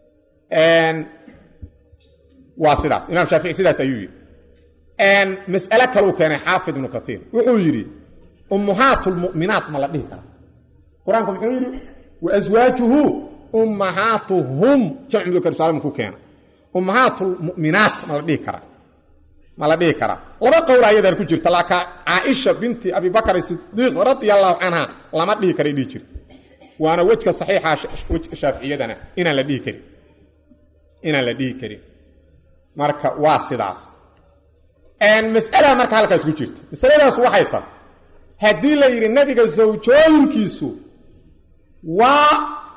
waa sidaas imaam shaafici sidaas ayuu yidhi mas'ale kaleu keenay xaafid ibnu kaiir wuxuu yidhi ummuhaat lmu'minaat ma la dhihi karaa qur-aanku muxuu yidhi waaswaajuhu ummahaatuhum jamcu mudakar saalim ku keena ummahaatulmu'minaat ma la dhihi karaa ma la dhihi karaa laba qowl ayadan ku jirta laakiin caaisha binti abi bakr sidiiq radia allahu canha lama dhihi karay dhihi jirta waana wejka saxiixa shaaficiyadana inaan la dhihi karin inaan la dhihi karin marka waa sidaas mas'alada marka halkaas ku jirta masaladaas waxay tahay haddii la yidhi nabiga zawjooyinkiisu waa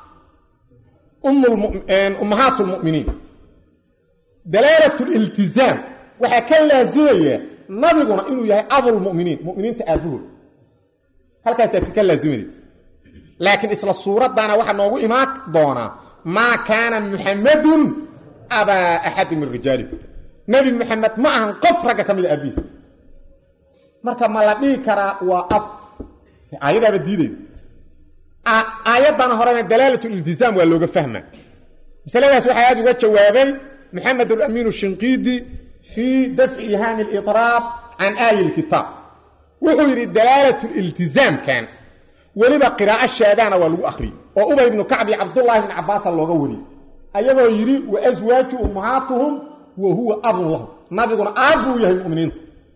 ummahaat lmu'miniin dalaalat liltizaam waxaa ka laazimaya nabiguna inuu yahay abulmuminiin muminiinta aabahood halkaasaa ka laazimaya laakiin isla suuraddaana waxaa noogu imaan doonaa maa kaana muxamadun abaa axadi min rijaalikum nebi muxamed ma ahan qof ragga ka mida aabihiisa marka ma la dhihi karaa waa ab aayadaaba diidayda aayaddan horena dalaalat liltizaam waa looga fahma masaladaas waxaa aada uga jawaabay maxamed alamiin shinqiidi fii dafci ihaami liطraab can aayi lkitaab wuxuu yidhi dalaalat liltizaamkan weliba qiraa'o shaadaana waa lagu akhriyey oo ubay ibnu kacb iyo cabdullaahi bni cabaasa looga wariyey ayagoo yidhi waaswaaju ummahaatuhum wa huwa abun lahum nabiguna aab buu yahay muminiinta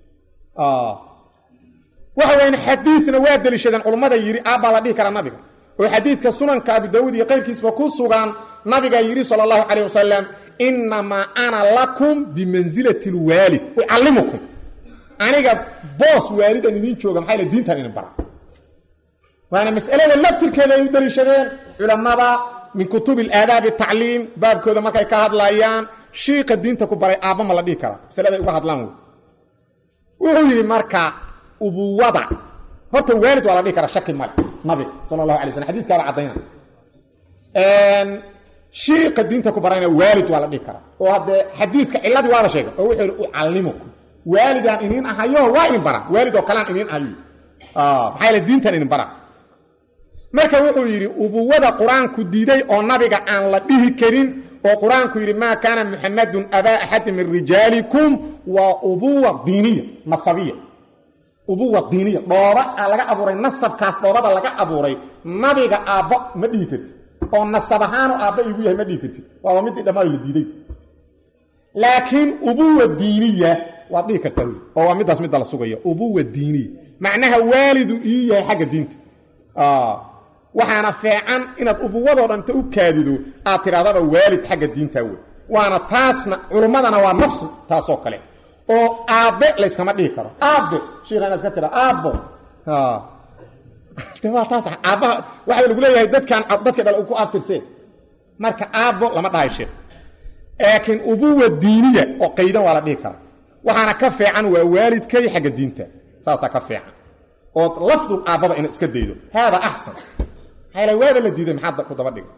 waxa weyan xadiidna waa deliishadeen culummada yidhi aabbaa la dhihi karaa nabiga oo xadiidka sunanka abu daawuud iyo qayrkiisba ku sugan nabigaa yidhi sala allahu calayh wasalam innamaa ana lakum bimansilati lwaalid ucallimukum aniga boos waalidan idiin jooga maxay le diintan idin bara waana mas'alada laftirkeeda ay u daliishadeen culammada min kutubi alaadaabi tacliim baabkooda markay ka hadlayaan shiiqa diinta ku baray aabba ma la dhihi karaa masaladay uga hadlaan wey wuxuu yidhi marka ubuwada horta waalid waa la dhihi karaa shaki male nabi sala allahu alay slam xadiiskaaba caddayna shiiqa diinta ku barayna waalid waa la dhihi karaa oo haddee xadiiska ciladii waa la sheegay oo wuxuu yidhi ucallimukum waalidaan iniin ahayo waa idin bara waalid oo kalean iniin ahayo maxaa yaele diintan idin bara marka wuxuu yidhi ubuwada qur-aanku diiday oo nabiga aan la dhihi karin oo qur-aanku yidhi maa kaana muxamadun abaa axadi min rijaalikum waa ubuwa diiniya nasabiya ubuwa diiniya dhooba a laga abuuray nasabkaas dhoobada laga abuuray nabiga aabbo ma dhihi kartid oo nasab ahaanu aabba igu yahay ma dhihi kartid waaba midii dhammaan la diiday laakiin ubuwa diiniya waad dhihi kartaa wy oo waa middaas midda la sugaya ubuwa diiniya macnaha waalidu ii yahay xagga diinta waxaana feecan inaad ubuwadoo dhanta u kaadido aad tidhahdaba waalid xagga diintaa wey waana taasna culummadana waa nafsi taasoo kale oo aabbe layskama dhihi karo aabbe shiikha inaad iska tira aabbo waa taas aabbaha waxaa lagu leeyahay dadkan dadka dhal ku abtirseen marka aabbo lama dhahay sheekh laakiin ubuwa diiniya oo qaydan waa la dhihi karaa waxaana ka fiican waa waalidkay xagga diinta saasaa ka fiican ood lafdu aabbaba inaad iska daydo haada axsan hayla waaba la diiday maxaad ku daba dhigay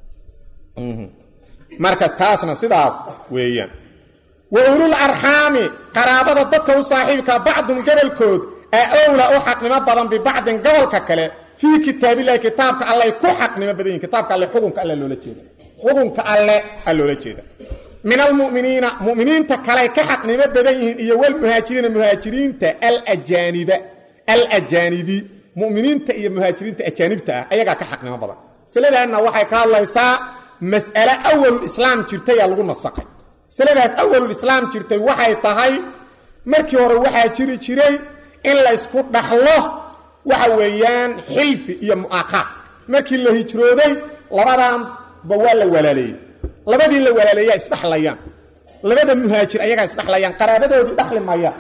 markas taasna sidaas weeyaan wa ulul arxaami qaraabada dadka u saaxiibka bacdun gobolkood a owla u xaqnimo badan bibacdin gobolka kale fii kitaabillahi kitaabka alley ku xaqnimo badan yihin kitaabka alle xukunka alle loola jeeda xukunka alle a loola jeeda min almuminiina muminiinta kaley ka xaqnimo badan yihiin iyo walmuhaajiriina muhaajiriinta alajaaniba alajaanibi muminiinta iyo muhaajiriinta ajaanibta ah ayagaa ka xaqnimo badan masaladaanna waxay ka hadlaysaa mas'ale awalulislaam jirtayaa lagu nasaqay masaladaas awalulislaam jirtay waxay tahay markii hore waxaa jiri jiray in laysku dhaxlo waxa weeyaan xilfi iyo mu'aqaad markii la hijrooday labadanba waa la walaaleeyey labadii la walaaleeyaa isdhaxlayaan labada muhaajir ayagaa isdhaxlayaan qaraabadoodii dhaxli mayaan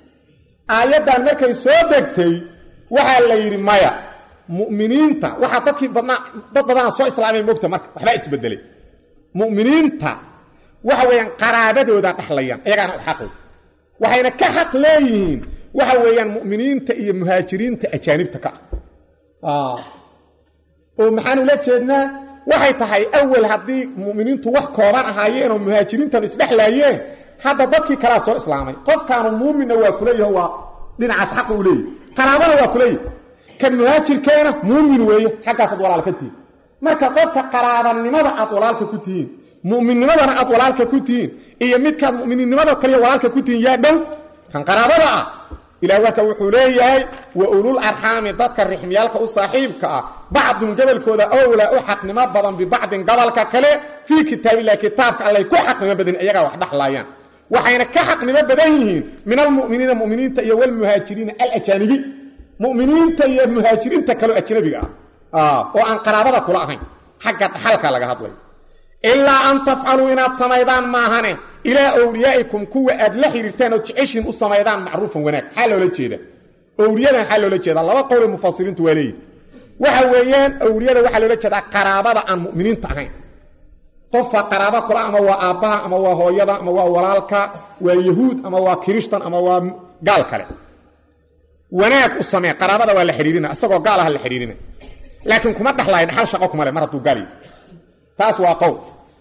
aayaddan markay soo degtay waxaa la yidhi maya mu'miniinta waxaa dadkii badnaa dad badana soo islaamay mogta marka waxbaa isbedelay mu'miniinta waxa weeyaan qaraabadoodaa dhaxlayaan ayagaana u xaqli waxayna ka xaq leeyihiin waxa weeyaan mu'miniinta iyo muhaajiriinta ajaanibta ka ah oo maxaan ula jeednaa waxay tahay awal haddii mu'miniintu wax kooban ahaayeen oo muhaajiriintanu isdhexlaayeen hadda dadkii kalaa soo islaamay qofkaanu muuminna waa kuleeyaho waa dhinacaas xaqa u leeyahy qaraabana waa kuleeyahy kan muhaajirkeena muumin weeye xaggaasaad walaal ka tihiin marka qofka qaraabanimada aad walaalka ku tihiin mu'minnimadana aad walaalka ku tihiin iyo midkaad mu'mininnimada kaliya walaalka ku tihiin yaa dhow kan qaraabada ah ilaah warka wuxuu leeyahay wa ulul arxaami dadka rixmiyaalka u saaxiibka ah bacdun gobolkooda owlaa u xaqnimo badan bibacdin gobolka kale fii kitaabillahi kitaabka allay ku xaqnimo badan iyagaa wax dhaxlaayaan waxayna ka xaqnimo badan yihiin min almuminiina muminiinta iyo walmuhaajiriina alajaanibi muminiinta iyo muhaajiriinta kaleo ajnabiga ah oo aan qaraabada kula ahayn xagga dhaxalka laga hadlay ilaa an tafcaluu inaad samaydaan maahane ilaa owliyaa'ikum kuwa aad la xidhiirtaan oo jeceshiin u samaydaan macruufan wanaag xaa loola jeeda owliyadan xaa loola jeedaa laba qowle mufasiriintu waa leeyihi waxa weeyaan owliyada waxaa loola jeedaa qaraabada aan mu'miniinta ahayn qofka qaraaba kula ama waa aabbaha ama waa hooyada ama waa walaalka waa yahuud ama waa kirishtan ama waa gaal kale wanaag u samee qaraabada waa la xidhiirina isagoo gaal aha la xidhiirina laakiin kuma dhaxlaayo dhaxal shaqo kuma le mar hadduu gaal yahy taas waa qowl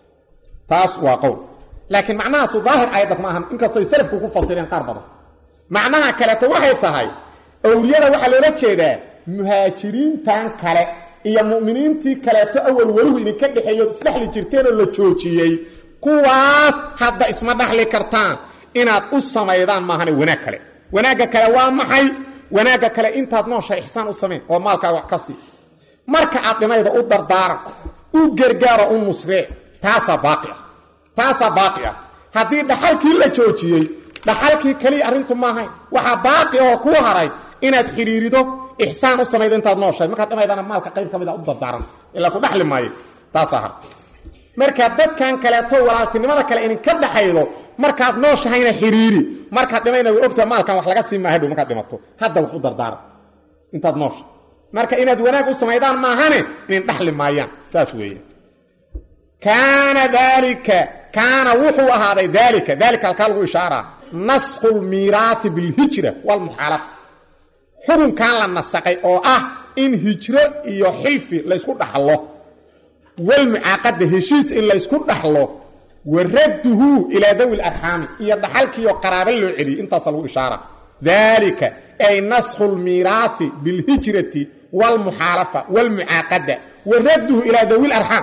taas waa qowl laakiin macnahaasu daahir aayadda kuma ahan inkastoy salafku ku fasireen qaar badan macnaha kaleeto waxay tahay owliyada waxaa loola jeedaa muhaajiriintan kale iyo mu'miniintii kaleeto awal weluhu idinka dhexeeyood isdhexli jirteenoo la joojiyey kuwaas hadda isma dhaxli kartaan inaad u samaydaan maahane wanaag kale wanaagga kale waa maxay wanaagga kale intaad noosha ixsaan u samayn oo maalkaa wax ka sii marka aad dhimayda u dardaaran u gargaaro u nusree taasaa baaqi ah taasaa baaqi ah haddii dhaxalkii la joojiyey dhaxalkii keliya arrintu maahayn waxaa baaqi oo kuu haray inaad xidhiirido ixsaan u samaydo intaad nooshahay markaad dhimaydana maalka qayb ka mid a u dardaaran ilaa ku dhaxli maayo taasaa harta marka dadkan kaleeto walaaltinimada kale idinka dhaxaydo markaad nooshahayna xidhiiri markaad dhimayna way ogtaa maalkan wax laga sii maahay dhow markaad dhimato hadda wax u dardaaran intaad noosha marka inaad wanaag u samaydaan maahane inin dhaxli maayaan saas weeye kaana daalika kaana wuxuu ahaaday daalika daalika halkaa lagu ishaaraa nasku lmiiraahi bilhijra walmuxaalafa xukunkan la nasaqay oo ah in hijro iyo xilfi laysku dhaxlo walmucaaqada heshiis in laysku dhaxlo wa radduhu ilaa dawi larxaami iyo dhaxalkiioo qaraaba loo celiyey intaasa lagu ishaara daalika ay naskhu lmiiraahi bilhijrati walmuxaalafa walmucaaqada wa radduhu ilaa dawi larxaam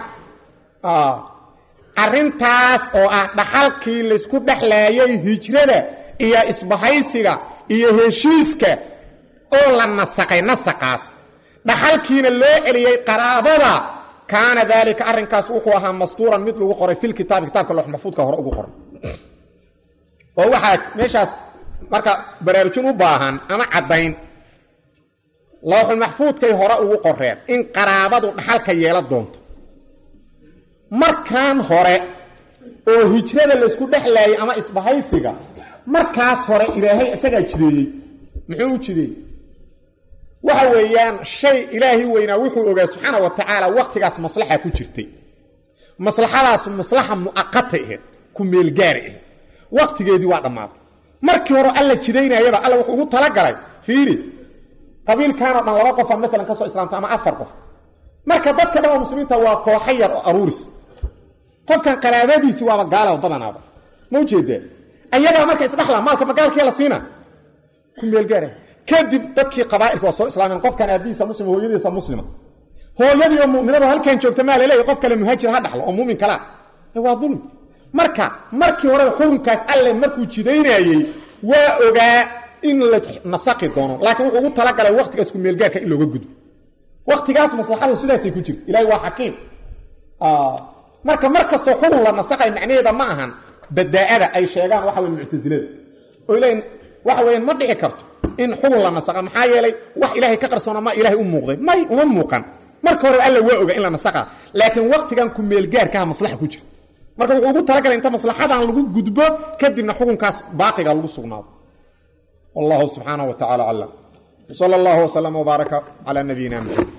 arrintaas oo ah dhaxalkii laysku dhexlaayay hijrada iyo isbahaysiga iyo heshiiska oo la nasaqay nasaqaas dhaxalkiina loo celiyey qaraabada kaana daalika arrinkaas wuxuu ahaa mastuuran mid lagu qoray fil kitaabi kitaabka loox maxfuudka hore ugu qoran oo waxaa meeshaas marka baraarujin u baahan ama caddayn looxul maxfuudkay hore ugu qoreen in qaraabadu dhaxalka yeela doonto markaan hore oo hijrada laysku dhexlaayay ama isbahaysiga markaas hore ilaahay isagaa jideeyey muxuu u jideeyey waxa weeyaan shay ilaahay weynaa wuxuu ogaa subxaana wa tacaala wakhtigaas maslaxa ku jirtay maslaxadaas maslaxa mu'aqata aheed ku meelgaari aheed wakhtigeedii waa dhammaaday markii hore alla jidaynayaba alla wuxuu ugu talagalay fiiri qabiilkanoo dhan laba qofa maalan ka soo islaamta ama afar qof marka dadka dhan oo muslimiinta waa kooxa yar oo aruuris qofkan qaraabadiisi waaba gaala badanaaba ma ujeedee ayagaa marka isdhaxla maalka magaalkii la siina ku meelgaara kadib dadkii qabaailka waa soo islaameen qofkan aabihiisa muslima hooyadiisa muslima hooyadii oo muminado halkan joogta maa laleeyahy qof kale muhaajir ha dhaxlo oo muumin kalaa waa dulmi marka markii hore xukunkaas alle markuu jidaynayey waa ogaa in la nasaqi doono laakiin wuxuu ugu talagalay waktigaas ku meelgaarka in looga gudbo waktigaas maslaxadu sidaasay ku jirta ilahay waa xakiim marka mar kastoo xukun la nasaqay macnaheeda ma ahan badaa'ada ay sheegaan waxa wey muctasilada oo leeyiin waxa weeyaan ma dhici karto in xukun la nasaqa maxaa yeelay wax ilaahay ka qarsoona ma ilaahay u muuqday may uma muuqan marka hore alla waa oga in la nasaqa laakiin waktigan ku meelgaarkaha maslaxa ku jirta marka wuxuu ugu talagalay inta maslaxadan lagu gudbo kadibna xukunkaas baaqiga lagu sugnaado wallahu subxaanaه wa tacala aclam wsala اllah wslama wbaaraka calى nabiyina mxamed